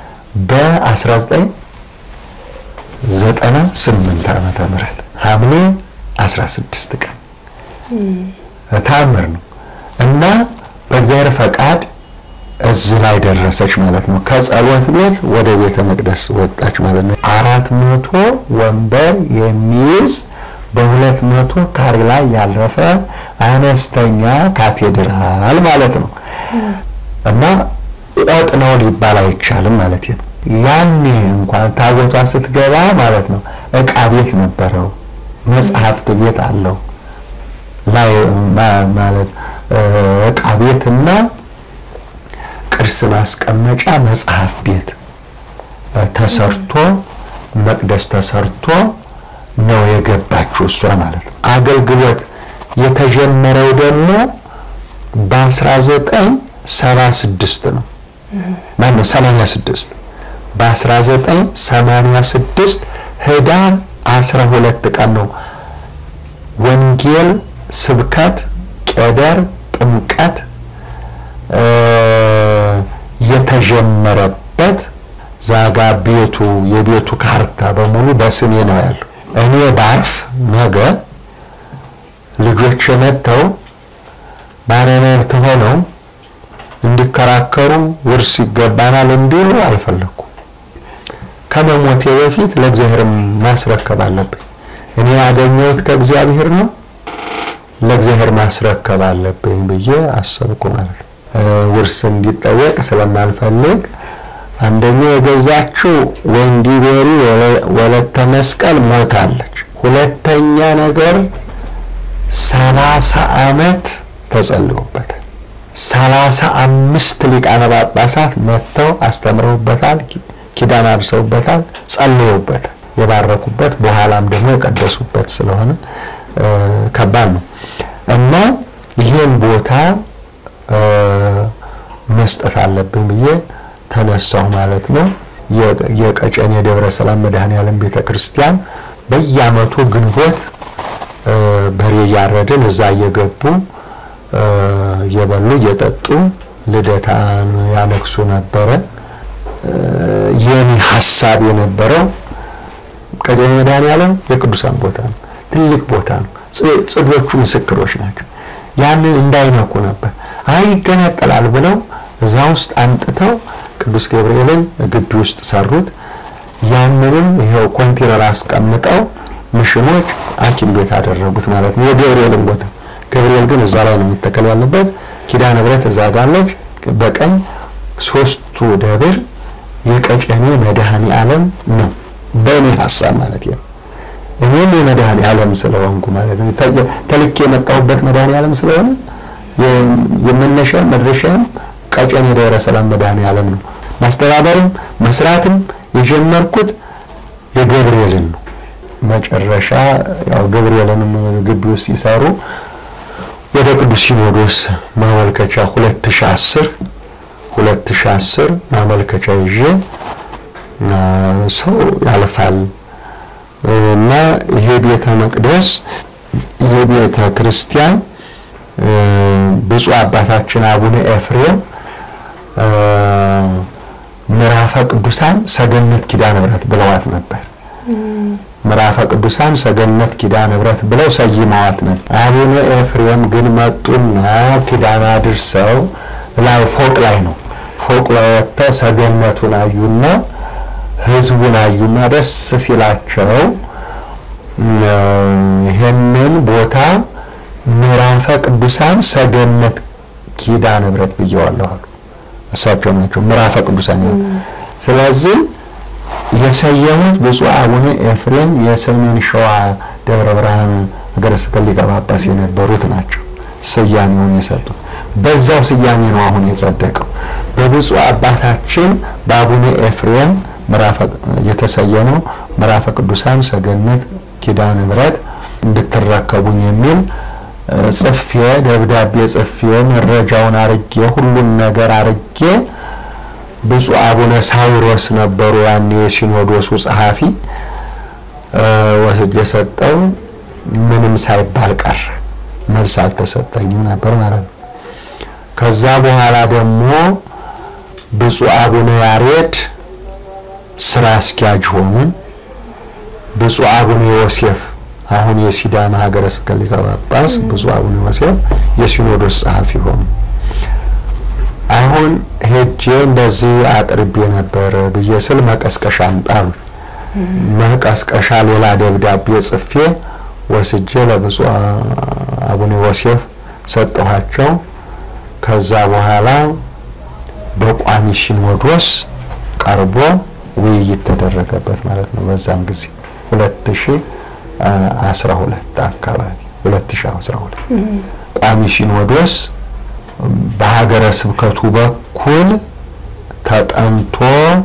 በ1998 ዓመተ ምህረት ሐምሌ 16 ቀን ታምር ነው እና በእግዚአብሔር ፈቃድ እዚህ ላይ ደረሰች ማለት ነው። ከጸሎት ቤት ወደ ቤተ መቅደስ ወጣች ማለት ነው። አራት መቶ ወንበር የሚይዝ በሁለት መቶ ካሬ ላይ ያረፈ አነስተኛ ካቴድራል ማለት ነው እና እጥ ነው ሊባል አይቻልም ማለት ነው። ያኔ እንኳን ታቦቷ ስትገባ ማለት ነው እቃ ቤት ነበረው፣ መጽሐፍት ቤት አለው ላይ ማለት እቃ ቤትና ቅርስ ማስቀመጫ መጽሐፍ ቤት ተሰርቶ መቅደስ ተሰርቶ ነው የገባችው እሷ ማለት ነው። አገልግሎት የተጀመረው ደግሞ በ1976 ነው። ማነው 86 በ1986 ህዳር 12 ቀን ነው ወንጌል ስብከት፣ ቄደር፣ ጥምቀት የተጀመረበት ዛጋ ቤቱ የቤቱ ካርታ በሙሉ በስሜ ነው ያለው። እኔ ባርፍ ነገ ልጆች መጥተው ባለመብት ሆነው እንዲከራከሩ ውርስ ይገባናል እንዲሉ አልፈለኩም። ከመሞቴ በፊት ለእግዚአብሔር ማስረከብ አለብኝ። እኔ ያገኘሁት ከእግዚአብሔር ነው፣ ለእግዚአብሔር ማስረከብ አለብኝ ብዬ አሰብኩ ማለት ነው። ውርስ እንዲጠየቅ ስለማልፈልግ አንደኛ የገዛችው ወንዲ ቤሪ ወለተ መስቀል ሞታለች። ሁለተኛ ነገር ሰላሳ ዓመት ተጸልዮበታል። ሰላሳ አምስት ሊቃነ ጳጳሳት መጥተው አስተምረውበታል፣ ኪዳን አድርሰውበታል፣ ጸልየውበታል። የባረኩበት በኋላም ደግሞ የቀደሱበት ስለሆነ ከባድ ነው እና ይህን ቦታ መስጠት አለብኝ ብዬ ተነሳሁ ማለት ነው። የቀጨኔ ደብረ ሰላም መድኃኔዓለም ቤተ ክርስቲያን በየዓመቱ ግንቦት በሬ እያረድን እዛ እየገቡ እየበሉ እየጠጡ ልደታን ያነግሱ ነበረ። የኔ ሀሳብ የነበረው ቀጨኔ መድኃኔዓለም የቅዱሳን ቦታ ነው፣ ትልቅ ቦታ ነው። ጽዶቹ ምስክሮች ናቸው። ያንን እንዳይነኩ ነበር። አይ ይገነጠላል ብለው እዛ ውስጥ አንጥተው ቅዱስ ገብርኤልን ግቢ ውስጥ ሰሩት። ያንንም ይሄው ኮንቴነር አስቀምጠው ምሽኖች ሐኪም ቤት አደረጉት ማለት ነው። የገብርኤልን ቦታ ገብርኤል ግን እዛ ላይ ነው የሚተከል ያለበት። ኪዳነ ምሕረት እዛ ጋለች በቀኝ ሶስቱ ደብር የቀጨኔ መድኃኔ ዓለም ነው በእኔ ሀሳብ ማለት ነው። እኔም የመድኃኔ ዓለም ስለሆንኩ ማለት ነው ተልኬ የመጣሁበት መድኃኔ ዓለም ስለሆነ የመነሻም መድረሻም ቀጨኔ ደብረ ሰላም መድኃኔ ዓለም ነው። ማስተባበርም መስራትም የጀመርኩት የገብርኤልን ነው። መጨረሻ ያው ገብርኤልንም ግቢ ውስጥ ሲሰሩ ወደ ቅዱስ ሲኖዶስ ማመልከቻ 2010 2010 ማመልከቻ ይዤ ሰው ያልፋል እና ይሄ ቤተ መቅደስ ይሄ ቤተ ክርስቲያን ብፁዕ አባታችን አቡነ ኤፍሬም ምዕራፈ ቅዱሳን ሰገነት ኪዳነ ምሕረት ብለዋት ነበር። ምዕራፈ ቅዱሳን ሰገነት ኪዳነ ምሕረት ብለው ሰይመዋት ነበር። አቡነ ኤፍሬም ግን መጡና ኪዳን አድርሰው ላይ ፎቅ ላይ ነው ፎቅ ላይ ወጥተው ሰገነቱን አዩና ህዝቡን አዩና ደስ ሲላቸው ይህንን ቦታ ምዕራፈ ቅዱሳን ሰገነት ኪዳነ ምሕረት ብየዋለሁ አሉ። እሳቸው ናቸው ምዕራፈ ቅዱሳን። ስለዚህ የሰየሙት ብፁዕ አቡነ ኤፍሬም የሰሜን ሸዋ ደብረ ብርሃን ሀገረ ስብከት ሊቀ ጳጳስ የነበሩት ናቸው ስያሜውን የሰጡት። በዛው ስያሜ ነው አሁን የጸደቀው። በብፁዕ አባታችን በአቡነ ኤፍሬም የተሰየመው ምዕራፈ ቅዱሳን ሰገነት ኪዳነ ምሕረት እንድትረከቡኝ የሚል ጽፌ ደብዳቤ ጽፌ መረጃውን አርጌ ሁሉን ነገር አርጌ ብፁዕ አቡነ ሳዊሮስ ነበሩ ያኔ የሲኖዶሱ ጸሐፊ ወስጄ ሰጠው። ምንም ሳይባል ቀረ። መልስ አልተሰጠኝም ነበር ማለት ነው። ከዛ በኋላ ደግሞ ብፁዕ አቡነ ያሬድ ስራ አስኪያጅ ሆኑ። ብፁዕ አቡነ ዮሴፍ አሁን የሲዳማ ሀገረ ስብከት ሊቀ ጳጳስ ብፁዕ አቡነ ዮሴፍ የሲኖዶስ ጸሐፊ ሆኑ። አሁን ሄጄ እንደዚህ አቅርቤ ነበር ብዬ ስል መቀስቀሻ አምጣም መቀስቀሻ ሌላ ደብዳቤ ጽፌ ወስጄ ለብፁዕ አቡነ ዮሴፍ ሰጠኋቸው። ከዛ በኋላ በቋሚ ሲኖዶስ ቀርቦ ውይይት ተደረገበት ማለት ነው። በዛን ጊዜ 2012 አካባቢ 2012 ቋሚ ሲኖዶስ በሀገረ ስብከቱ በኩል ተጠንቶ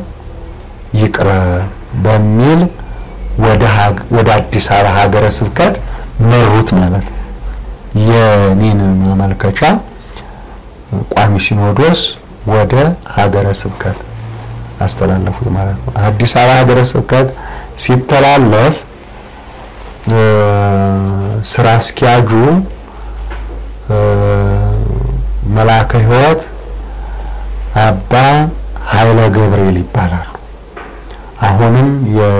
ይቅረብ በሚል ወደ አዲስ አበባ ሀገረ ስብከት መሩት ማለት ነው። የኔን ማመልከቻ ቋሚ ሲኖዶስ ወደ ሀገረ ስብከት አስተላለፉት ማለት ነው። አዲስ አበባ ሀገረ ስብከት ሲተላለፍ ስራ አስኪያጁ መልአከ ሕይወት አባ ኃይለ ገብርኤል ይባላሉ። አሁንም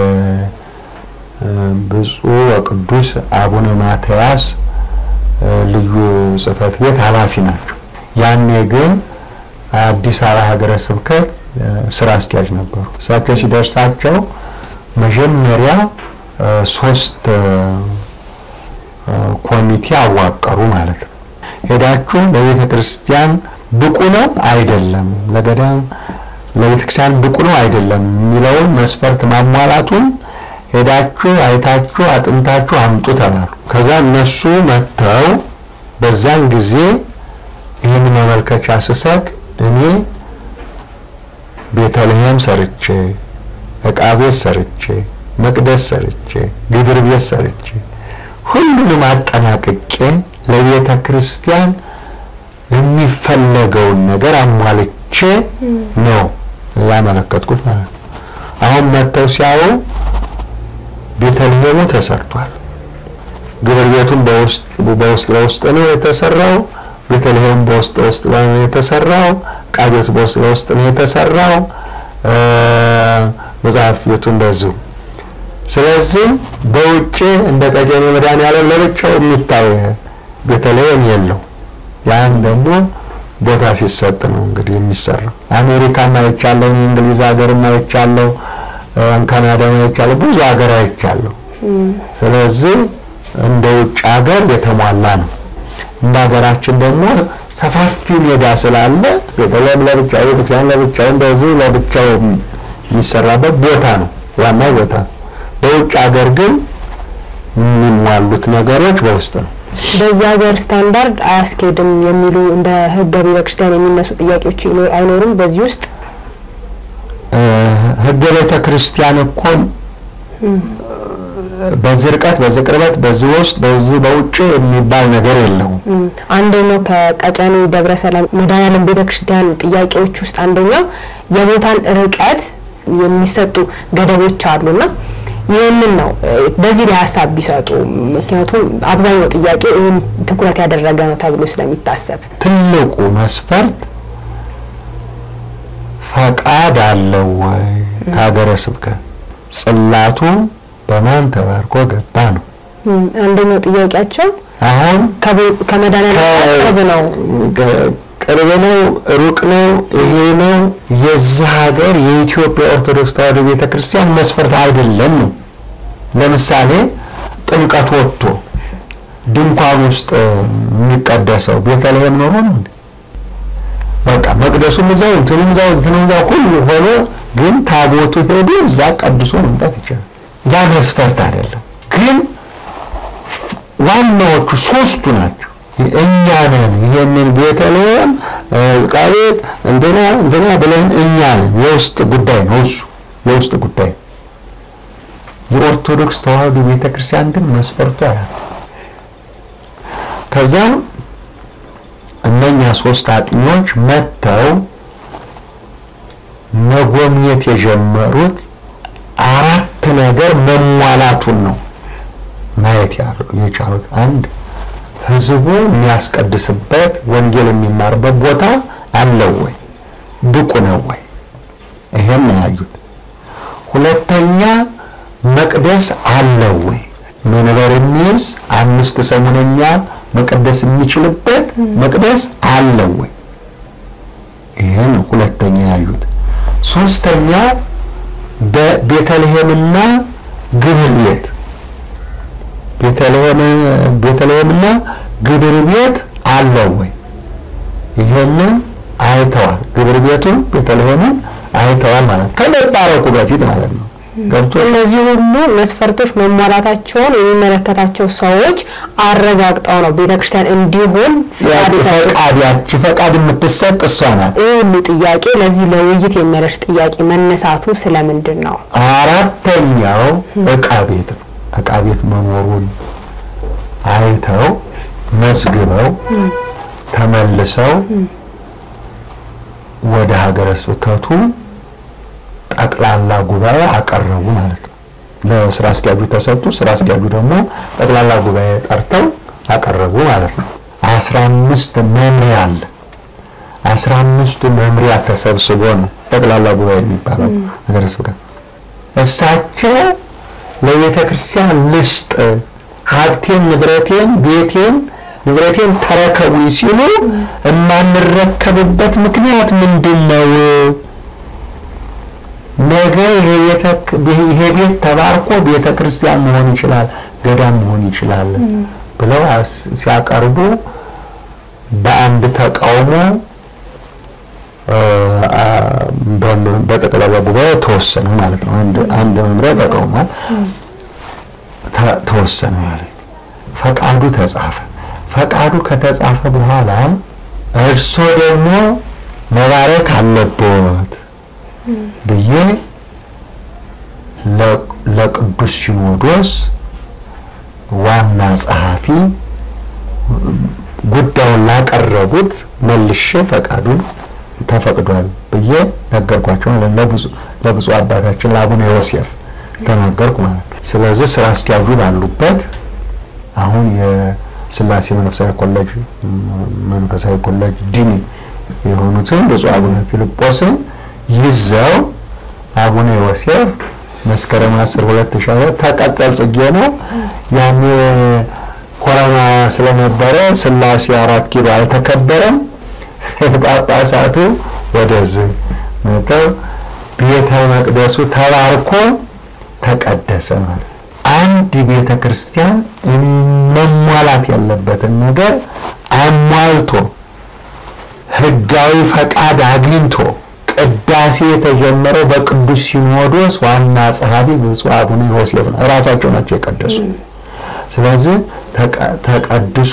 የብፁዕ ወቅዱስ አቡነ ማትያስ ልዩ ጽሕፈት ቤት ኃላፊ ናቸው። ያኔ ግን አዲስ አበባ ሀገረ ስብከት ስራ አስኪያጅ ነበሩ። እሳቸው ሲደርሳቸው መጀመሪያ ሶስት ኮሚቴ አዋቀሩ ማለት ነው። ሄዳችሁ ለቤተ ክርስቲያን ብቁ ነው አይደለም፣ ለገዳም ለቤተ ክርስቲያን ብቁ ነው አይደለም የሚለውን መስፈርት ማሟላቱን ሄዳችሁ አይታችሁ አጥንታችሁ አምጡ ተባሉ። ከዛ እነሱ መጥተው በዛን ጊዜ ይህን ማመልከቻ ስሰጥ እኔ ቤተልሔም ሰርቼ ዕቃ ቤት ሰርቼ መቅደስ ሰርቼ ግድር ቤት ሰርቼ ሁሉንም አጠናቅቄ ለቤተ ክርስቲያን የሚፈለገውን ነገር አሟልቼ ነው ያመለከትኩት ማለት ነው። አሁን መጥተው ሲያዩ ቤተልሔሙ ተሰርቷል። ግብር ቤቱም በውስጥ በውስጥ ለውስጥ ነው የተሰራው። ቤተልሔም በውስጥ ለውስጥ ነው የተሰራው። ዕቃ ቤቱ በውስጥ ለውስጥ ነው የተሰራው። መጽሐፍ ቤቱ እንደዚሁ። ስለዚህ በውጭ እንደ ቀጨኔ መድኃኔዓለም ለብቻው የሚታይ ቤተልሔም የለው። ያን ደግሞ ቦታ ሲሰጥ ነው እንግዲህ የሚሰራው። አሜሪካም አይቻለሁ፣ እንግሊዝ ሀገርም አይቻለሁ፣ ካናዳም አይቻለሁ፣ ብዙ ሀገር አይቻለሁ። ስለዚህ እንደ ውጭ ሀገር የተሟላ ነው። እንደ ሀገራችን ደግሞ ሰፋፊ ሜዳ ስላለ ቤተልሔም ለብቻው፣ ቤተክርስቲያን ለብቻው፣ እንደዚህ ለብቻው የሚሰራበት ቦታ ነው፣ ዋናው ቦታ ነው። በውጭ ሀገር ግን የሚሟሉት ነገሮች በውስጥ ነው። በዚህ ሀገር ስታንዳርድ አያስኬድም የሚሉ እንደ ሕገ ቤተ ክርስቲያን የሚነሱ ጥያቄዎች አይኖሩም። በዚህ ውስጥ ሕገ ቤተ ክርስቲያን እኮ በዚህ ርቀት፣ በዚህ ቅርበት፣ በዚህ ውስጥ፣ በዚህ በውጭ የሚባል ነገር የለውም። አንደኛው ከቀጨኔ ደብረ ሰላም መድኃኔዓለም ቤተ ክርስቲያን ጥያቄዎች ውስጥ አንደኛው የቦታን ርቀት የሚሰጡ ገደቦች አሉና ይህንን ነው በዚህ ላይ ሀሳብ ቢሰጡ። ምክንያቱም አብዛኛው ጥያቄ ይህን ትኩረት ያደረገ ነው ተብሎ ስለሚታሰብ ትልቁ መስፈርት ፈቃድ አለው ወይ ከሀገረ ስብከት ጽላቱ በማን ተባርኮ ገባ ነው አንደኛው ጥያቄያቸው። አሁን ከመድኃኔዓለም ቅርብ ነው ቅርብ ነው ሩቅ ነው ይሄ ነው የዚህ ሀገር የኢትዮጵያ ኦርቶዶክስ ተዋሕዶ ቤተክርስቲያን መስፈርት አይደለም ነው። ለምሳሌ ጥምቀት ወጥቶ ድንኳን ውስጥ የሚቀደሰው ቤተልሔም ኖሮ ነው እንዴ? በቃ መቅደሱም እዛው እንትኑም እዛው እንትኑም እዛው ሁሉ ሆኖ ግን ታቦቱ ሄዶ እዛ ቀድሶ መምጣት ይቻላል። ያ መስፈርት አይደለም። ግን ዋናዎቹ ሶስቱ ናቸው። እኛ ነን ይሄንን ቤተልሔም ዕቃ ቤት እንትና እንትና ብለን እኛ ነን። የውስጥ ጉዳይ ነው እሱ የውስጥ ጉዳይ። የኦርቶዶክስ ተዋሕዶ ቤተክርስቲያን ግን መስፈርቱ ያ ከዛ እነኛ ሶስት አጥኚዎች መጥተው መጎብኘት የጀመሩት አራት ነገር መሟላቱን ነው ማየት የቻሉት አንድ ህዝቡ የሚያስቀድስበት ወንጌል የሚማርበት ቦታ አለው ወይ? ብቁ ነው ወይ? ይሄን ያዩት። ሁለተኛ መቅደስ አለው ወይ? መንበር የሚይዝ አምስት ሰሙነኛ መቀደስ የሚችልበት መቅደስ አለው ወይ? ይህን ሁለተኛ ያዩት። ሶስተኛ በቤተልሔምና ግብር ቤት ቤተልሔም ቤተልሔምና ግብር ቤት አለው ወይ? ይሄንን አይተዋል። ግብር ቤቱን ቤተልሔምን አይተዋል ማለት ከመባረኩ በፊት ማለት ነው። ገብቶ እነዚህ ሁሉ መስፈርቶች መሟላታቸውን የሚመለከታቸው ሰዎች አረጋግጠው ነው ቤተክርስቲያን እንዲሆን ፍቃድ የሰጡት። ፈቃድ ያቺ ፈቃድ የምትሰጥ እሷ ናት። ይህ ሁሉ ጥያቄ ለዚህ ለውይይት የሚያደርስ ጥያቄ መነሳቱ ስለምንድን ነው? አራተኛው እቃ ቤት ነው። እቃ ቤት መኖሩን አይተው መዝግበው ተመልሰው ወደ ሀገረ ስብከቱ ጠቅላላ ጉባኤ አቀረቡ ማለት ነው። ለስራ አስኪያጁ ተሰጡ። ስራ አስኪያጁ ደግሞ ጠቅላላ ጉባኤ ጠርተው አቀረቡ ማለት ነው። አስራ አምስት መምሪያ አለ። አስራ አምስቱ መምሪያ ተሰብስቦ ነው ጠቅላላ ጉባኤ የሚባለው ሀገረ ስብከት። እሳቸው ለቤተ ክርስቲያን ልስጥ ሀብቴን፣ ንብረቴን፣ ቤቴን ንብረቴን ተረከቡ ሲሉ የማንረከብበት ምክንያት ምንድን ነው? ነገ ይሄ ቤት ተባርኮ ቤተ ክርስቲያን መሆን ይችላል፣ ገዳም መሆን ይችላል ብለው ሲያቀርቡ በአንድ ተቃውሞ በጠቅላላ ጉባኤ ተወሰነ ማለት ነው። አንድ መምሪያ ተቃውሟል፣ ተወሰነ ማለት ነው። ፈቃዱ ተጻፈ። ፈቃዱ ከተጻፈ በኋላ እርሶ ደግሞ መባረክ አለቦት ብዬ ለቅዱስ ሲኖዶስ ዋና ጸሐፊ ጉዳዩን ላቀረቡት መልሼ ፈቃዱን ተፈቅዷል ብዬ ነገርኳቸው ማለት ለብፁዕ አባታችን ለአቡነ ዮሴፍ ተናገርኩ ማለት ነው። ስለዚህ ስራ አስኪያጁ ባሉበት አሁን የስላሴ መንፈሳዊ ኮሌጅ መንፈሳዊ ኮሌጅ ዲን የሆኑትን ብፁዕ አቡነ ፊልጶስን ይዘው አቡነ ዮሴፍ መስከረም 10 2000 ተቀጠል ጽጌ ነው ያኔ ኮሮና ስለነበረ ስላሴ አራት ኪሎ አልተከበረም። ጳጳሳቱ ወደዚህ መጥተው ቤተ መቅደሱ ተባርኮ ተቀደሰ ማለት አንድ ቤተ ክርስቲያን መሟላት ያለበትን ነገር አሟልቶ ሕጋዊ ፈቃድ አግኝቶ ቅዳሴ የተጀመረው በቅዱስ ሲኖዶስ ዋና ጸሐፊ ብፁዕ አቡነ ዮሴፍ ነው። እራሳቸው ናቸው የቀደሱ። ስለዚህ ተቀድሶ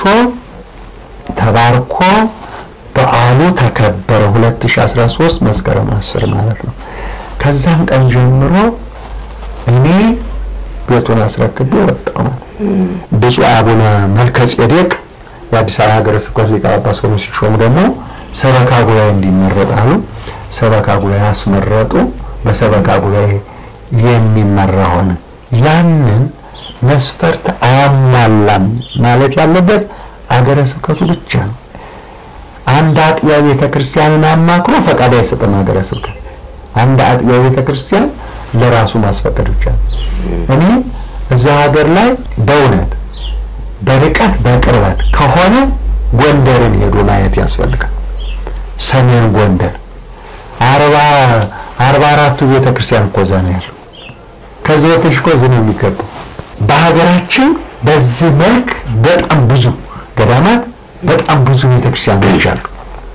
ተባርኮ በዓሉ ተከበረ 2013 መስከረም 10 ማለት ነው። ከዛም ቀን ጀምሮ እኔ ቤቱን አስረክቤ ወጣሁ ማለት ብፁዕ አቡነ መልከ ጼዴቅ የአዲስ አበባ ሀገረ ስብከት ሊቀ ጳጳስ ሆነው ሲሾሙ ደግሞ ሰበካ ጉባኤ እንዲመረጥ አሉ። ሰበካ ጉባኤ አስመረጡ። በሰበካ ጉባኤ የሚመራ ሆነ። ያንን መስፈርት አያሟላም ማለት ያለበት አገረ ስብከቱ ብቻ ነው። አንድ አጥቢያ ቤተ ክርስቲያንን አማክሮ ፈቃድ አይሰጥም ሀገረ ስብከት። አንድ አጥቢያ ቤተ ክርስቲያን ለራሱ ማስፈቀድ ብቻ ነው። እኔ እዛ ሀገር ላይ በእውነት በርቀት በቅርበት ከሆነ ጎንደርን ሄዶ ማየት ያስፈልጋል። ሰሜን ጎንደር አርባ አርባ አራቱ ቤተ ክርስቲያን እኮ እዛ ነው ያለው። ከዚህ በተሽ እኮ እዚህ ነው የሚገባው። በሀገራችን በዚህ መልክ በጣም ብዙ ገዳማት በጣም ብዙ ቤተክርስቲያኖች አሉ።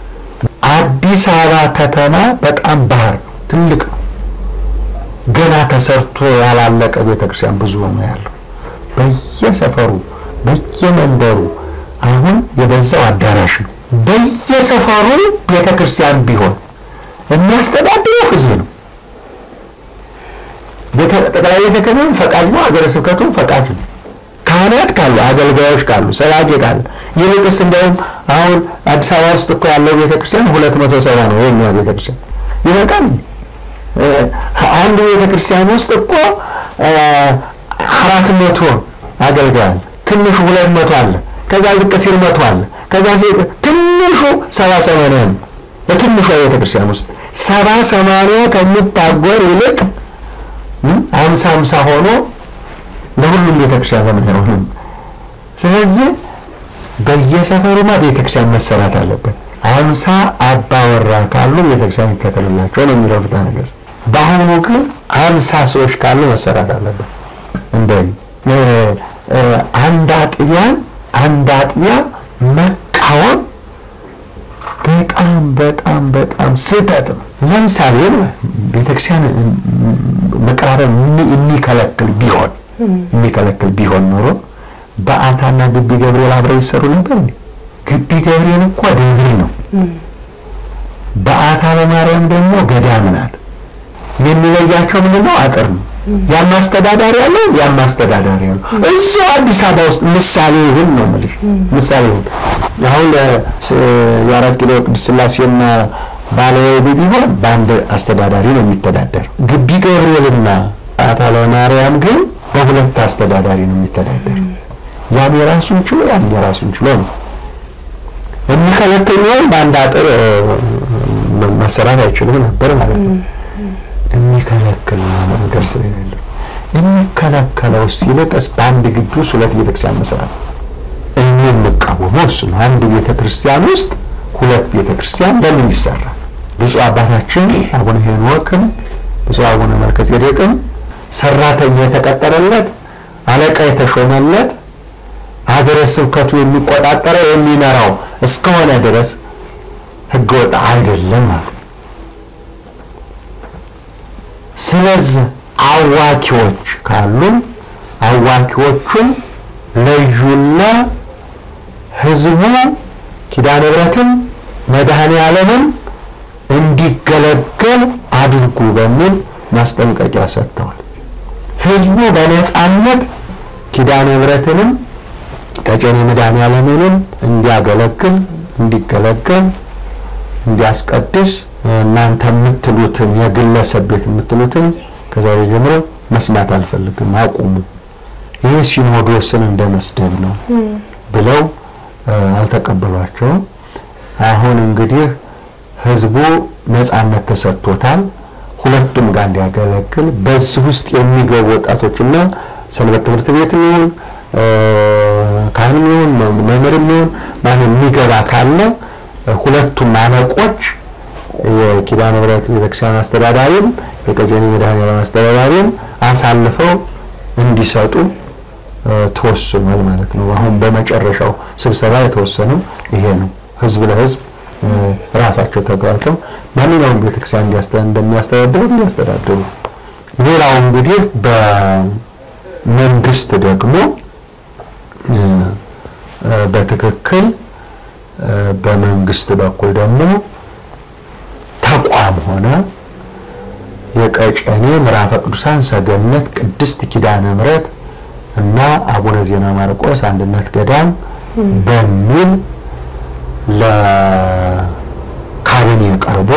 አዲስ አበባ ከተማ በጣም ባህር ነው፣ ትልቅ ነው። ገና ተሰርቶ ያላለቀ ቤተክርስቲያን ብዙ ነው ያለው። በየሰፈሩ በየመንደሩ አሁን የበዛው አዳራሽ ነው። በየሰፈሩ ቤተክርስቲያን ቢሆን የሚያስተዳድረው ህዝብ ነው። ጠቅላይ ቤተ ክህነቱም ፈቃድ ነው፣ ሀገረ ስብከቱም ፈቃድ ነው። ካህናት ካሉ አገልጋዮች ካሉ ሰባኪ ካለ ይልቅስ እንዲያውም አሁን አዲስ አበባ ውስጥ እኮ ያለው ቤተክርስቲያን ሁለት መቶ ሰባ ነው የኛ ቤተክርስቲያን ይበቃል። አንዱ ቤተክርስቲያን ውስጥ እኮ አራት መቶ አገልጋይ አለ። ትንሹ ሁለት መቶ አለ። ከዛ ዝቅ ሲል መቶ አለ። ከዛ ትንሹ ሰባ ሰማንያ ነው። በትንሿ ቤተክርስቲያን ውስጥ ሰባ ሰማንያ ከሚታጎር ይልቅ አምሳ አምሳ ሆኖ ለሁሉም ቤተክርስቲያን ለምን አይሆንም? ስለዚህ በየሰፈሩማ ቤተክርስቲያን መሰራት አለበት። አምሳ አባወራ ካሉ ቤተክርስቲያን ይተከልላቸው ነው የሚለው ፍትሐ ነገሥት። በአሁኑ ግን አምሳ ሰዎች ካሉ መሰራት አለበት። እንደ አንድ አጥቢያን አንድ አጥቢያ መቃወም በጣም በጣም በጣም ስህተት ነው። ለምሳሌ ቤተክርስቲያን መቀራረብ የሚከለክል ቢሆን የሚከለክል ቢሆን ኖሮ በዓታና ግቢ ገብርኤል አብረው ይሰሩ ነበር እንዴ? ግቢ ገብርኤል እኮ ደብር ነው። በዓታ ለማርያም ደግሞ ገዳም ናት። የሚለያቸው ምንድን ነው? አጥር ነው። ያም አስተዳዳሪ ያለው ያም አስተዳዳሪ ያለው እዚሁ አዲስ አበባ ውስጥ ምሳሌ ይሁን ነው የምልሽ። ምሳሌ ይሁን አሁን የአራት ኪሎ ቅድስት ሥላሴና ባለወልዱ ቢሆን በአንድ አስተዳዳሪ ነው የሚተዳደር። ግቢ ገብርኤልና በዓታ ለማርያም ግን በሁለት አስተዳዳሪ ነው የሚተዳደር። ያም የራሱን ችሎ ያም የራሱን ችሎ ነው የሚከለክል ቢሆን በአንድ አጥር መሰራት አይችልም ነበር ማለት ነው። የሚከለክል ነገር ስለሌለ የሚከለከለው ይልቅስ በአንድ ግቢ ውስጥ ሁለት ቤተክርስቲያን መስራት እኔ የምቃወመው እሱ ነው። አንድ ቤተክርስቲያን ውስጥ ሁለት ቤተክርስቲያን ለምን ይሰራል? ብፁዕ አባታችን አቡነ ሄኖክም ብፁዕ አቡነ መልከጼዴቅም ሰራተኛ የተቀጠረለት አለቃ የተሾመለት ሀገረ ስብከቱ የሚቆጣጠረው የሚመራው እስከሆነ ድረስ ህገወጥ አይደለም አሉ። ስለዚህ አዋኪዎች ካሉ አዋኪዎቹን ለዩና ህዝቡ ኪዳነ ምሕረትም መድኃኔ ዓለምም እንዲገለገል አድርጉ በሚል ማስጠንቀቂያ ሰጥተዋል። ህዝቡ በነጻነት ኪዳነ ምሕረትንም ቀጨኔ መድኃኔ ዓለምንም እንዲያገለግል እንዲገለገል እንዲያስቀድስ እናንተ የምትሉትን የግለሰብ ቤት የምትሉትን ከዛሬ ጀምሮ መስማት አልፈልግም፣ አቁሙ፣ ይህ ሲኖዶስን እንደ መስደብ ነው ብለው አልተቀበሏቸውም። አሁን እንግዲህ ህዝቡ ነጻነት ተሰጥቶታል፣ ሁለቱም ጋር እንዲያገለግል በዚህ ውስጥ የሚገቡ ወጣቶችና ሰንበት ትምህርት ቤት ይሁን ካህንም ይሁን መምህርም ይሁን ማን የሚገባ ካለ ሁለቱም አለቆች የኪዳነ ምሕረት ቤተክርስቲያን አስተዳዳሪም የቀጨኔ መድኃኔዓለም አስተዳዳሪም አሳልፈው እንዲሰጡ ተወስኗል ማለት ነው። አሁን በመጨረሻው ስብሰባ የተወሰነው ይሄ ነው። ህዝብ ለህዝብ ራሳቸው ተግባብተው ማንኛውም ቤተክርስቲያን እንደሚያስተዳድሩ እንዲያስተዳድሩ። ሌላው እንግዲህ በመንግስት ደግሞ በትክክል በመንግስት በኩል ደግሞ ተቋም ሆነ የቀጨኔ ምዕራፈ ቅዱሳን ሰገነት ቅድስት ኪዳነ ምሕረት እና አቡነ ዜና ማርቆስ አንድነት ገዳም በሚል ለካቢኔ ቀርቦ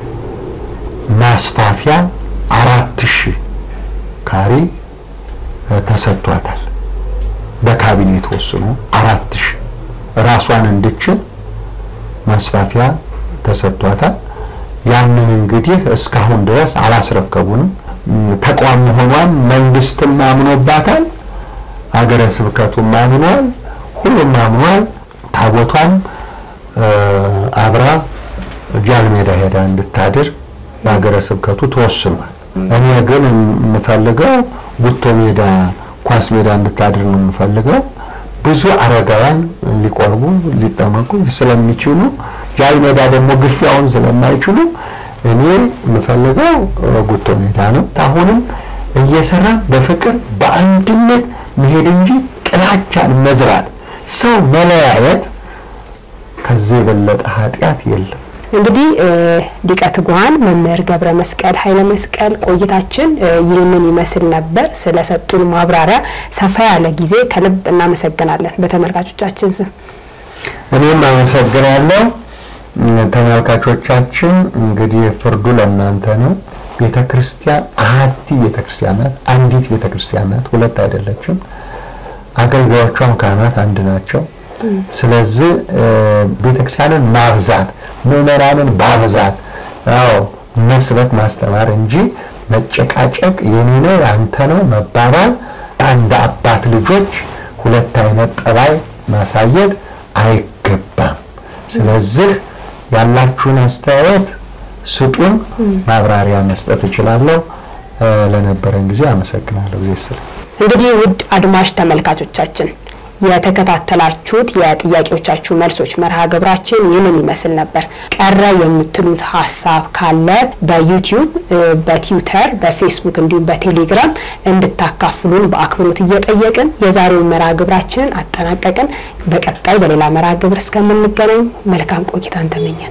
ማስፋፊያ አራት ሺህ ካሬ ተሰጥቷታል። በካቢኔ ተወስኖ አራት ሺህ ራሷን እንድችል ማስፋፊያ ተሰጥቷታል። ያንን እንግዲህ እስካሁን ድረስ አላስረከቡንም። ተቋም መሆኗን መንግስትም አምኖባታል፣ ሀገረ ስብከቱም አምኗል፣ ሁሉም አምኗል። ታቦቷም አብራ ጃልሜዳ ሄዳ እንድታድር በሀገረ ስብከቱ ተወስኗል። እኔ ግን የምፈልገው ጉቶ ሜዳ ኳስ ሜዳ እንድታድር ነው የምፈልገው። ብዙ አረጋውያን ሊቆርቡ ሊጠመቁ ስለሚችሉ ጃል ሜዳ ደግሞ ግፊያውን ስለማይችሉ እኔ የምፈልገው ጉቶ ሜዳ ነው። አሁንም እየሰራ በፍቅር በአንድነት መሄድ እንጂ ጥላቻን መዝራት፣ ሰው መለያየት ከዚህ የበለጠ ኃጢአት የለም። እንግዲህ ሊቀ ትጉሃን መምህር ገብረ መስቀል ኃይለ መስቀል ቆይታችን ይህንን ይመስል ነበር። ስለሰጡን ማብራሪያ ሰፋ ያለ ጊዜ ከልብ እናመሰግናለን በተመልካቾቻችን ስም። እኔም አመሰግናለሁ። ተመልካቾቻችን እንግዲህ ፍርዱ ለእናንተ ነው። ቤተ ክርስቲያን አሐቲ ቤተ ክርስቲያን ናት። አንዲት ቤተ ክርስቲያን ናት፣ ሁለት አይደለችም። አገልጋዮቿም ካህናት አንድ ናቸው። ስለዚህ ቤተክርስቲያንን ማብዛት ምዕመናንን ባብዛት አዎ መስበክ ማስተማር እንጂ መጨቃጨቅ የኔ ነው ያንተ ነው መባባል አንድ አባት ልጆች ሁለት አይነት ጠባይ ማሳየት አይገባም። ስለዚህ ያላችሁን አስተያየት ስጡን፣ ማብራሪያ መስጠት እችላለሁ። ለነበረን ጊዜ አመሰግናለሁ። ጊዜ ስለ እንግዲህ ውድ አድማጭ ተመልካቾቻችን የተከታተላችሁት የጥያቄዎቻችሁ መልሶች መርሃ ግብራችን ይህንን ይመስል ነበር። ቀረ የምትሉት ሀሳብ ካለ በዩቲዩብ፣ በትዊተር፣ በፌስቡክ እንዲሁም በቴሌግራም እንድታካፍሉን በአክብሮት እየጠየቅን የዛሬውን መርሃ ግብራችንን አጠናቀቅን። በቀጣይ በሌላ መርሃ ግብር እስከምንገናኝ መልካም ቆይታን ተመኘን።